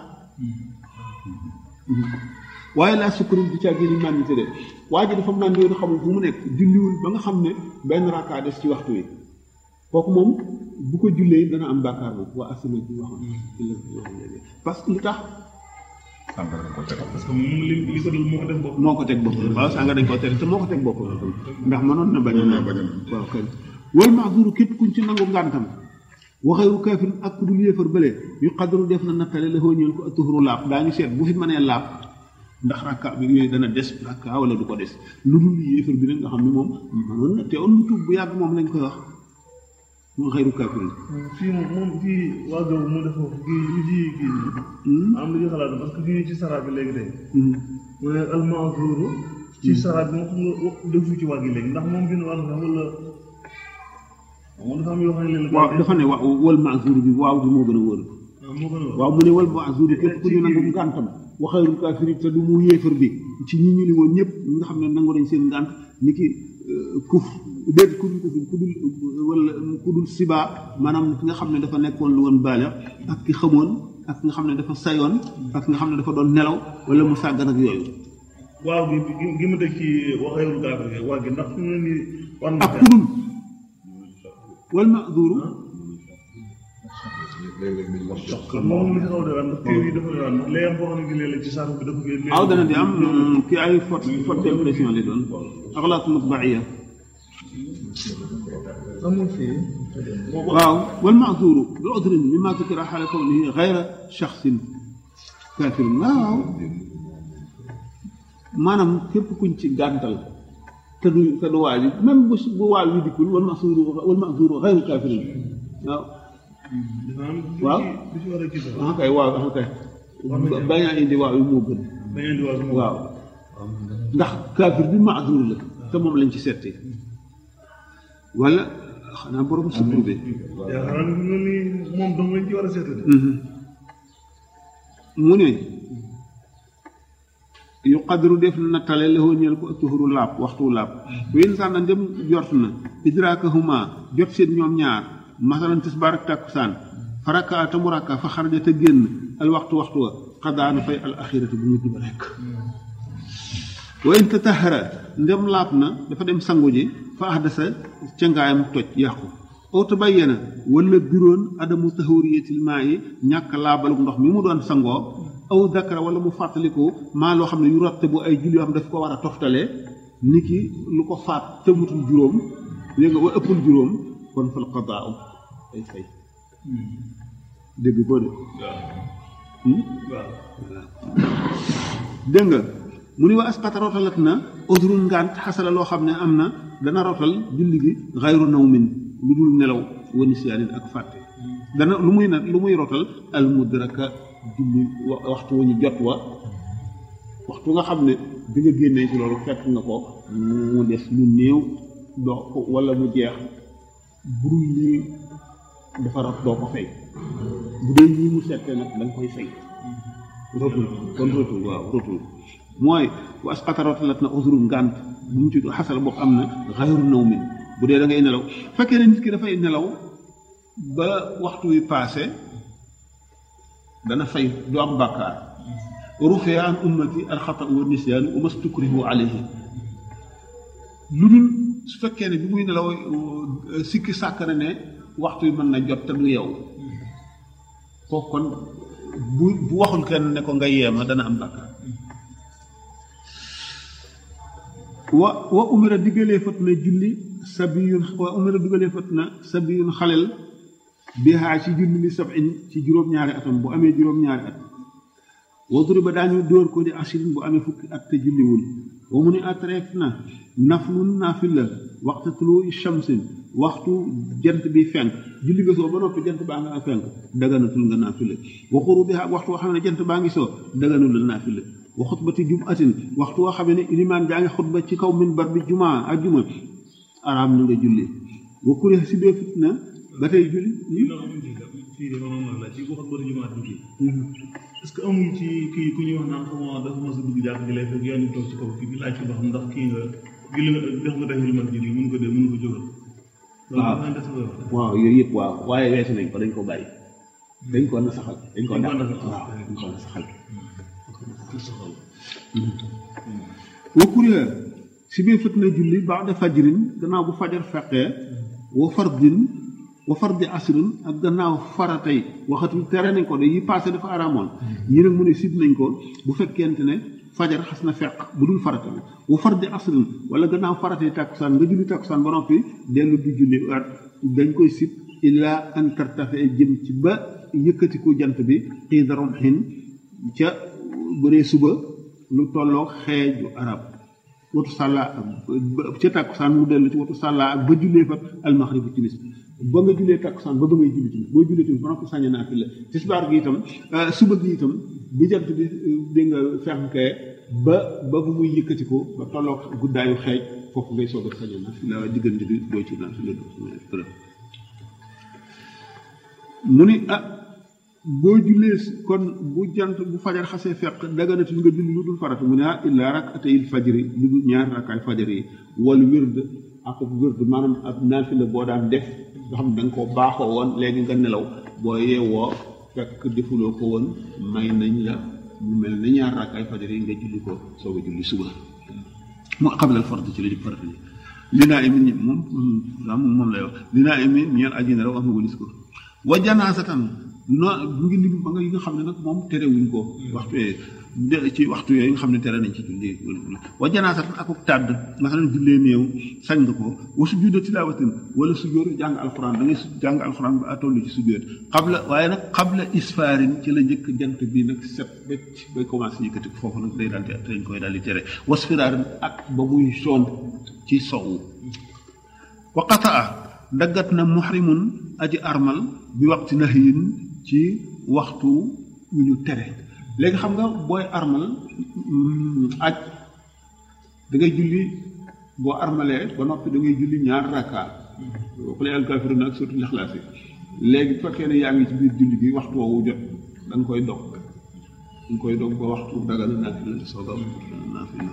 waaye laa sukkaru di caa génn màndite de waa ji dafa màndi woon xamul fu mu nekk julliwul ba nga xam ne benn rakkaa des ci waxtu wi kooku moom bu ko jullee dana am bàkkaar boobu waa asama bi waxoon parce que lu tax sàngara ko tere parce que moom li li ko dal moo ko def bopp moo ko teg boppam waaw sànga dañ koo tere te moo ko teg boppam ndax mënoon na bañ a Mënoon na bañ a waaw kay wal maazuru képp kuñ ci nangu ngàntam waxewu kaafir ak ku dul yéefar bële yu xadaru def na nattale la ñeel ko atuhuru laab daañu seet bu fi mënee laab ndax rakka bi yooyu dana des rakka wala du ko des lu dul yéefar bi nag nga xam ne moom mënoon na te on mu tuub bu yàgg moom lañ koy wax mu xayru kaafir fii moom moom fii waa Gaw mu def foofu kii li ci kii am lu ñu xalaat parce que fii ci saraat bi léegi tey mu ne almaazuru ci saraat bi moom xam nga wax defu ci wàgg léegi ndax moom bind wàll sax wala moom dafa am yoo xam ne léegi waaw dafa ne waaw wal maazur bi waaw bi moo gën a wóor moo gën a waaw mu ne wal maazur bi képp ku ñu nangu ngàntam waxeeru kaafir te du mu yéefar bi ci ñi ñu ni woon ñëpp ñi nga xam ne nangu nañ seen ngànt ni ki kuf déet ku dul kuf ku dul wala ku dul siba maanaam ki nga xam ne dafa nekkoon lu woon baale ak ki xamoon ak ki nga xam ne dafa sayoon ak ki nga xam ne dafa doon nelaw wala mu sàggan ak yooyu waaw gi gi gi ma teg ci waxeerul gaafir gi waa gi ndax fi mu ne nii war na ak ku dul wal maazuru moom li xaw de ndax kii yi dafa daan léegi am boo xam ne gi léeg-léeg ci saako bi dafa koy waaw dana di am ki ay faute faute d'impression lay doon axlaaq matbaia amul fii waaw wal maazuru bi udrin mimma tukira xaala kawnihi xayra shaxsin kaafirin waaw maanaam képp kuñ ci gàntal te du te du waaj même bu bu waal wi dikkul wal maazuru wal maazuru xayru kaafirin waaw dafa am waaw du ci war a kii sax ah kay waaw ah kay bañ a indi waaw yi moo gën da ngeen di wax moom waaw ndax kaafir bi maazur la te moom lañ ci settee wala xanaa borom sukkur bi yaakaar naa ne fi mu ne nii moom dong lañ ci war a seetlu de mu ne yu qadru def na nattale la ñeel ko tuhuru laab waxtu laab wen sax na ndem jort na idrakahuma jot seen ñoom ñaar masalan tisbaar ak takkusaan faraka te mu rakka fa xaraja te génn al waxtu waxtu wa xadaana fay al axirati bu mujj ba rek wa in tatahara ndem laab na dafa dem sangu ji fa ahdasa cangaayam toj yàqu aw tabayyana wala biroon adamu tahuriyatil maa yi ñàkk laabalu ndox mi mu doon sangoo aw dakara wala mu fàttaliku maa loo xam ne yu rotte bu ay julli yoo xam ne daf ko war a toftale ni ki lu ko faat tëmutul juróom léegi nga wa ëppul juróom kon fal qadaa ay fay dégg ko de dégg nga mu ni wa asqata rotalat na udrun ngant xasala loo xam ne am na dana rotal julli gi xayru nawmin lu dul nelaw wa nisyaanin ak fàtte dana lu muy nag lu muy rotal al mudraka julli waxtu wu ñu jot wa waxtu nga xam ne bi nga génnee ci loolu fekk nga ko mu des lu néew doo ko wala mu jeex budul lii dafa rot doo ko fay bu dee lii mu settee nag da nga koy fay rotul kon rotul waaw rotul mooy wa asqata rotalat na usru ngànt bu mu ci xasal bopp am na xayru naw mi bu dee da ngay nelaw fekkee ne nit ki dafay nelaw ba waxtu wi paase dana fay du am bàkkaar rufia an ummati alxata wa nisyaan wa mastukrihu alayhi lu dul su fekkee ne bi muy nelaw sikki sàkk na ne waxtu wi mën na jot te du yow kooku kon bu bu waxul kenn ne ko nga yeema dana am bàkkaar wa wa umira diggalee fat na julli sabiyun wa umira diggalee fat na sabiyun xalel bihaa ci julli li sabin ci juróom-ñaari atam bu amee juróom-ñaari at wa duriba daañu dóor ko di ashirin bu amee fukki at te julliwul wa mu ni atreef na naflun naafila waxtu tulu shamsin waxtu jant bi fenk julli nga soo ba noppi jant baa nga fenk daganatul nga naafila wa xuru bihaa waxtu woo xam ne jant baa ngi soo daganul la naafila wa xutbati jumatin waxtu woo xam ne ilimaan jaa ngi xutba ci kaw minbar bi jumaa ak juma araam na nga julli wa kuré si bee fit na ba tey julli fii de maanaam la ci waxat bari jumaat bi kii est-ce que amul ci kii ku ñuy wax naan xamoo dafa mos a dugg jàkk ji lay fekk yaa ngi toog ci kaw kii bi laaj ko ba xam ndax kii nga julli nga def nga def lu mat julli mun ko dee mun ko jógal waaw waaw yooyu yëpp waaw waaye weesu nañ ko dañ ko bàyyi dañ ko na saxal dañ ko dàq waaw dañ ko na saxal wa kuriha si biir fët na julli ba'da fajrin gannaaw bu fajar feqee wa fardin wa fardi asrin ak gannaaw faratay waxatul tere nañ ko de yi passé dafa araamoon yi nag mu ne sib nañ ko bu fekkente ne fajar xas na feq bu dul farata bi wa fardi asrin wala gannaaw faratay tàkkusaan nga julli tàkkusaan ba noppi dellu di julli waat dañ koy sib illaa an tartafe jëm ci ba yëkkatiku jant bi xiida romxin ca bëree suba lu tolloog xeeju arab watu sàlla ak ca tàkkusaan mu dellu ci watu sàlla ak ba jullee fa almaxrib timis ba nga jullee tàkkusaan ba ba ngay julli timis boo jullee timis ba noppi sañ naa fi la tisbaar gi itam suba gi itam bi jant bi dégg nga fenkee ba ba bu muy yëkkati ko ba tolloog guddaayu xeej foofu ngay soog a sañ naa fi la diggante bi doo ci naa fi la doo mu ni ah boo jullee kon bu jant bu fajar xasee fekk daganatul nga julli lu dul farata mu ne ah illaa rakatayil fajri lu dul ñaar rakkaay fajar yi wal wird ak wird maanaam ab naafila boo daan def nga xam da nga ko baaxoo woon léegi nga nelaw boo yeewoo fekk defuloo ko woon may nañ la mu mel ne ñaar rakkaay fajar yi nga julli ko soog a julli suba mu xablal farata ci la jub farata li naa imi ñi moom moom lay wax li naa imi ñeel aji ne raw am na walis ko wa janaasatan non mu ngi lim ba nga yi nga xam ne nag moom terewuñ ko waxtu yooyu ci waxtu yooyu nga xam ne tere nañ ci julli wa janaasatan ak tàdd nga xam ne jullee néew sañ nga ko wa sujjóotu tilaawatin wala sujjóotu jàng alxuraan da ngay jàng alxuraan ba atollu ci sujjóot xabla waaye nag xabla isfaarin ci la njëkk jant bi nag set becc bay commencé yëkkati foofu nag day daal di dañ koy daal di tere wasfiraarin ak ba muy soon ci sowu wa qataa daggat na muhrimun aji armal bi waxti nahyin ci waxtu wu ñu tere léegi xam nga booy armal aj da ngay julli boo armalee ba noppi da ngay julli ñaar rakka xule al kaafiruun ak surtout lixlaas yi léegi bu fekkee ne yaa ngi ci biir julli bi waxtu woowu jot da nga koy dog da nga koy dog ba waxtu dagal naafila soog a naafila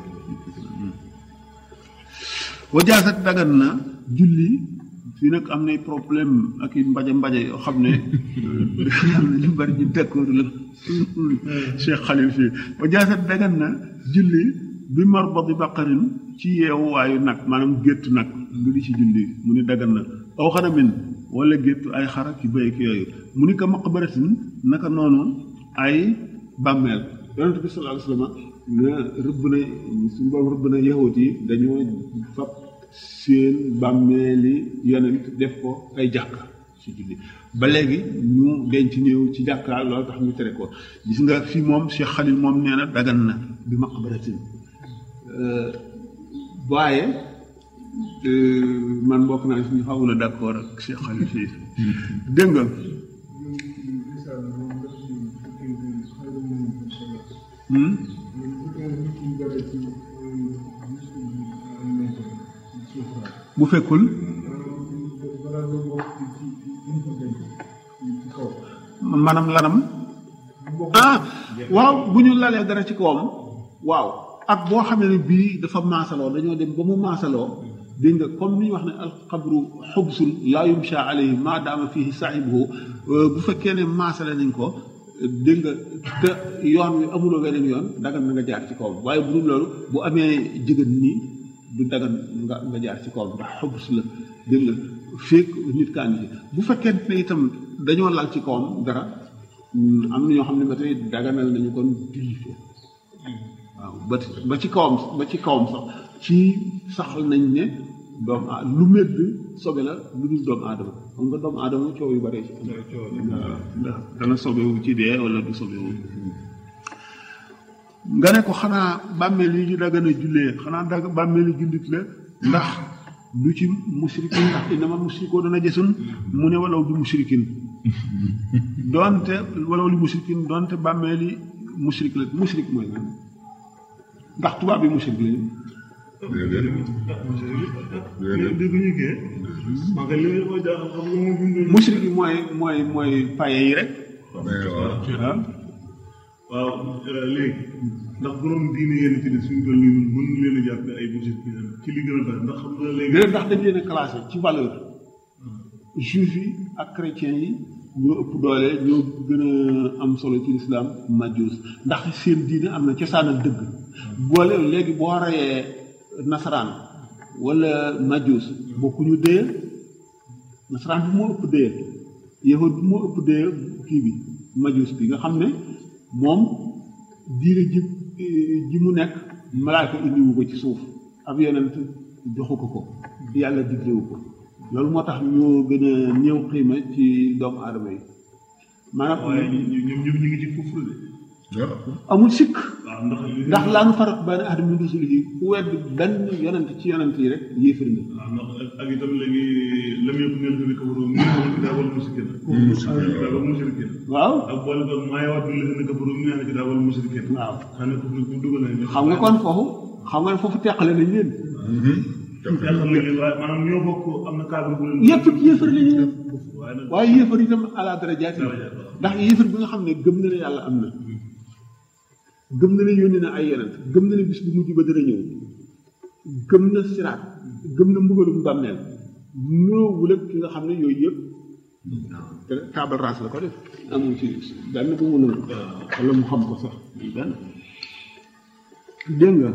wa jaasat dagan na julli fii nag am nay problème ak i mbaje mbaje yoo xam ne xam ne ñu bari ñu d'accord la Cheikh Khalil fii wa jaasat dagan na julli bi marbadi baqarin ci yeewuwaayu nag maanaam géttu nag lu di ci julli mu ni dagan na aw xanamin wala géttu ay xara ki béy ki yooyu mu ni ko maqbaratin naka noonu ay bàmmeel yonente bi sallallahu alayhi wasallam na rëbb na suñu borom rëbb na yahut yi dañoo fab seen bàmmeeli yonent def ko ay jàkka ci julli ba léegi ñu denc néew ci jàkka loolu tax ñu tere ko gis nga fii moom Cheikh Khalil moom nee na dagan na bi maqbaratin waaye man bokk naa si ñu xawul a d'accord ak Cheikh Khalil fii dégg nga bu fekkul maanaam lanam ah waaw bu ñu lalee dara ci kawam waaw ak boo xamee ne bii dafa maasaloo dañoo dem ba mu maasaloo dégg nga comme ni ñu wax ne alxabru xubsun laa yumsha alayhi maa daama fihi saahibuhu bu fekkee ne maasale nañ ko dégg nga te yoon wi amuloo weneen yoon dagan na nga jaar ci kawam waaye bu dul loolu bu amee jigéen nii du dagan nga nga jaar ci kawam ndax xubus la dégg nga fekk nit kaa ngi bu fekkente ne itam dañoo lal ci kawam dara am na ñoo xam ne ba tey daganal nañu kon julli ko waaw ba ba ci kawam ba ci kawam sax ci saxal nañ ne doomu a lu medd sobe la lu dul doomu aadama xam nga doomu aadama coow yu bare ci ndax dana sobewu ci dee wala du sobewu nga ne ko xanaa bàmmeel yi ñu dagan a jullee xanaa dag bàmmeel yi jullit la ndax du ci musrikin ndax innama musrikoo dana jësun mu ne walaw du musrikin doonte walaw li musrikin doonte bàmmeel yi musrik la musrik mooy lan ndax tubaab yi musrik lañu dégguñu kee man kay li ma jaaxal xam nga moom bindu musrik yi mooy mooy mooy paye yi rek ah waaw léegi ndax borom diine yéen ci ne suñu toll nii ñun mën leen a jàppe ay musique ci li gën a bari ndax xam nga léegi léegi ndax dañ leen a classé ci valeur juif yi ak chrétien yi ñoo ëpp doole ñoo gën a am solo ci lislaam majus ndax seen diine am na cosaan ak dëgg boole léegi boo reyee nasaraan wala majus bokkuñu dee nasaraan bi moo ëpp dee yahud bi moo ëpp dee kii bi majus bi nga xam ne moom diine ji ji mu nekk malaaka indiwu ko ci suuf ab yonent joxu ko ko yàlla diglewu ko loolu moo tax ñoo gën a néew xiima ci doomu aadama yi maanaam waaye ñoom ñoom ñu ngi ci kufru de amul sikk waaw ndax li ndax laa nu farat benn ahad min rusulihi ku wedd benn yonent ci yonent yi rek yéefar nga waaw ndax ak itam léegi lam yëpp ngeen fi kafaru min ahli kitaab wal mushrikiin ahli kitaab wal mushrikiin waaw ak boole ko maa yawaddu llaziina kafaru min ahli kitaab wal mushrikiin waaw xam ne kufru bu dugal nañ xam nga kon foofu xam nga ne foofu teqale nañ leen xam ne waaye maanaam ñoo bokk am na cadre bu leen yépp yéefar la ñu waaye nag waaye yéefar itam ala darajaati ndax yéefar bi nga xam ne gëm na ne yàlla am na gëm na ne yónni na ay yonent gëm na ne bis bu mujj ba dana ñëw gëm na siraat gëm na mbugalum bàmmeel ñoowul ak ki nga xam ne yooyu yëpp te table rase la ko def amul ci benn bu mu noonu wala mu xam ko sax benn dégg nga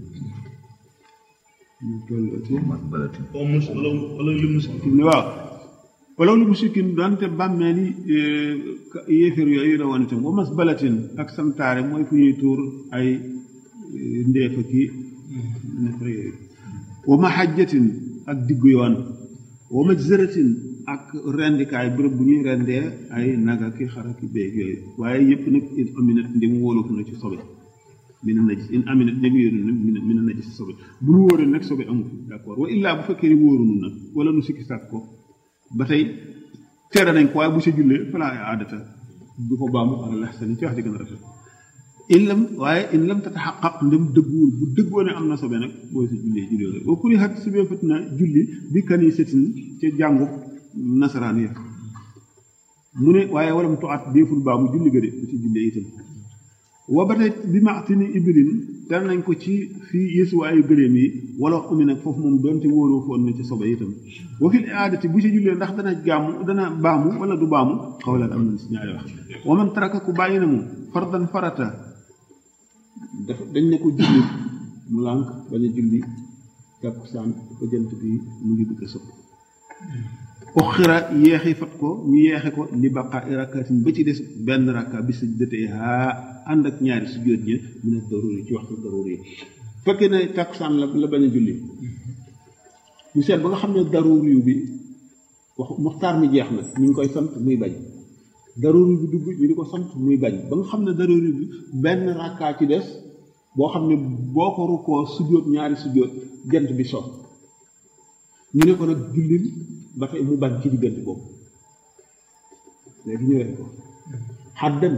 ñu toll ci au mus wala wala li mus ni waaw wala lu musikin doonte bàmmeel yi yéeféer yooyu la woon itam wa mas balatin ak santaare mooy fu ñuy tuur ay ndeefa ki nefere yooyu wa mahajjatin ak diggu yoon wa majzaratin ak rendikaay bërëb bu ñuy rendee ay naga ki xara ki béeg yooyu waaye yëpp nag in aminat ndim wóolufu na ci sobe mina najis in aminat ndim yóoru nag mina mina najis sobe bu nu wóoree nag sobe amu fi d'accord wa illaa bu fekkee ni wóorunu nag wala nu sikki sàkk ko ba tey tere nañ ko waaye bu sa jullee falaa aadata du ko baamu ala laxsani ci wax di gën a rafet in lam waaye in lam tataxaqaq ndem dëgguwul bu dëggoo ne am na sobe nag booy sa jullee jullee la wa kuri xat si bee fat na julli bi kanisatin ca jàngu nasaraan ya mu ne waaye walam tuat déeful baamu julli ga de bu ci jullee itam wa ba tey bi maatini ibrin tere nañ ko ci fii yeesuwaayu gëléem yi wala umi nag foofu moom doonte wóoroo foon na ci sobe itam wa fil aadati bu ci jullee ndax dana gàmmu dana baamu wala du baamu xawlan am nañ si ñaari wax wa man taraka ku bàyyi na mu fardan farata dafa dañ ne ko julli mu lànk bañ a julli takkusaan ba jant bi mu ngi bëgg a sëpp uxira yeexi fat ko ñu yeexe ko li baqa rakatin ba ci des benn rakka bi sa dëtee haa ànd ak ñaari sujjóot ñi mu ne daruri ci waxtu daruri yi fekkee ne takkusaan la la bañ a julli ñu seet ba nga xam ne daruri yu bi wax muxtaar mi jeex na ñu ngi koy sant muy bañ daruri bi dugg ñu di ko sant muy bañ ba nga xam ne daruri bi benn rakkaa ci des boo xam ne boo ko rukkoo sujjóot ñaari sujjóot jant bi so ñu ne ko nag jullil ba tey mu bañ ci diggante boobu léegi ñu rek ko xaddan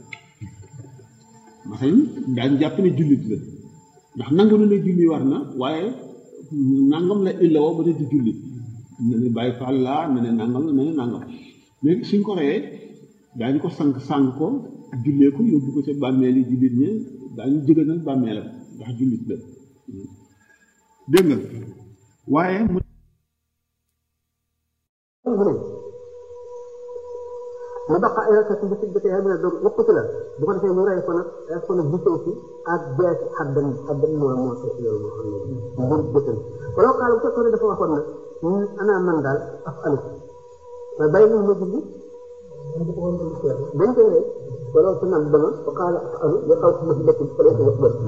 masalan daañu jàpp ne jullit la ndax nangu na ne julli war na waaye nangam la illa woo ba te di julli ne ne bàyyi faal laa ne ne nangam la ne ne nangam léegi suñ ko reyee daañu ko sànq sànq ko jullee ko yóbbu ko ca bàmmeel yi jullit ñe daañu jëgënal bàmmeelam ndax jullit la dégg nga waaye mu mu baqa ay rakkat bi si bëtee xam ne donc yëpp ci la bu ko defee mu rey ko nag rey ko nag gisoo si ak jeex xaddan xaddan moo moo seet loolu moo xam ne mbir bëtal wala xaal bu fekkoon ne dafa waxoon nag ñun ana man daal af alu mais bàyyi nañ ma julli dañ koy rey wala sa nag dama fa xaala af alu ya xaw ma si dëkk fa lay ko wax bët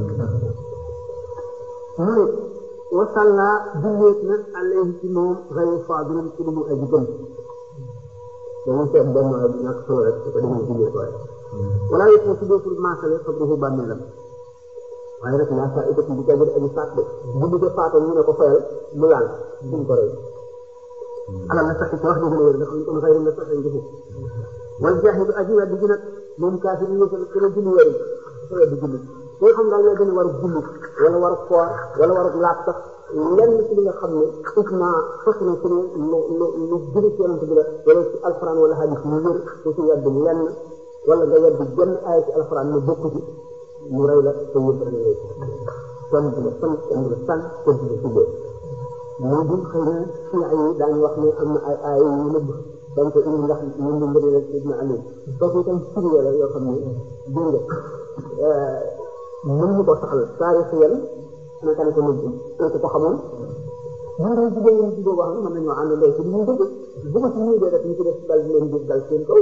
mu ne wasalla julleet na alayhi ci moom xëy faadilan ci lu mu aji gën dañuy seet benn ñàkk solo rek su ko demee jullee waaye wala yëpp na tuddee pour maasale xabrihu bàmmeelam waaye nag naa saa itam bu jagir aji faat de julli ko faatoon ñu ne ko fayal mu laal duñ ko rey alal na sax ci wax dëgg la wér ndax ñu ko xëy na sax ñu defu wal jaahidu aji weddi ji nag moom kaafir yi yëfal kër julli wéru dafa weddi julli ki nga xam daal lay gën a war a julli wala war a koor wala war a laab sax lenn ci li nga xam ne isma fas na ci ne lu lu lu jóge ci yonent bi la wala ci alxuraan wala hadis mu wér te ci yedd lenn wala nga yedd jenn aaya ci alxuraan ne bokku ci mu rey la te yëpp rek lay kon bi la san kon bi la san kon bi la tuddee moo di xëy na chia yi daañu wax ne am na ay aaya yu nëbb dañ ko indi ndax ñun ñu ngëneel ak Ibn Ali kooku itam firnde la yoo xam ne dégg nga mën ñu ko saxal taarix yan naka la ko nëbb ko ko xamoon ñun dañ jigéen ñi jigéen boo xam ne mën nañoo ànd ndey ci li ñu dëgg bu ko ci ñuy dee rek ñu ci def dal di leen gis dal seen kaw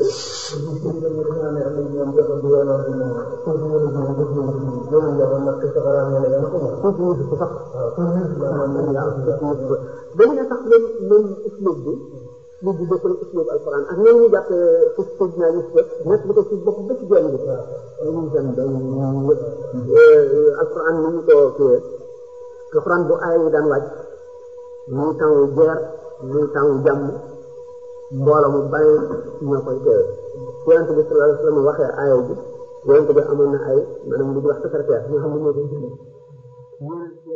dañu ne sax même même uslub bi lu di bokkul uslub alquran ak ñoom ñu jàppee fus fus naa gis ko nekk bu ko ci bopp ba ci genn bi dañu dem dañu alquran ni ñu ko kiwee alquran bu aaya yi daan wàcc muy temps guerre muy temps jàmm mbooloo mu bari ñoo koy teewe yonente bi sallallahu alayhi wa sallam waxee aaya bi yonente bi amoon na ay maanaam lu di wax secrétaire ñoo xam ne ñoo koy julli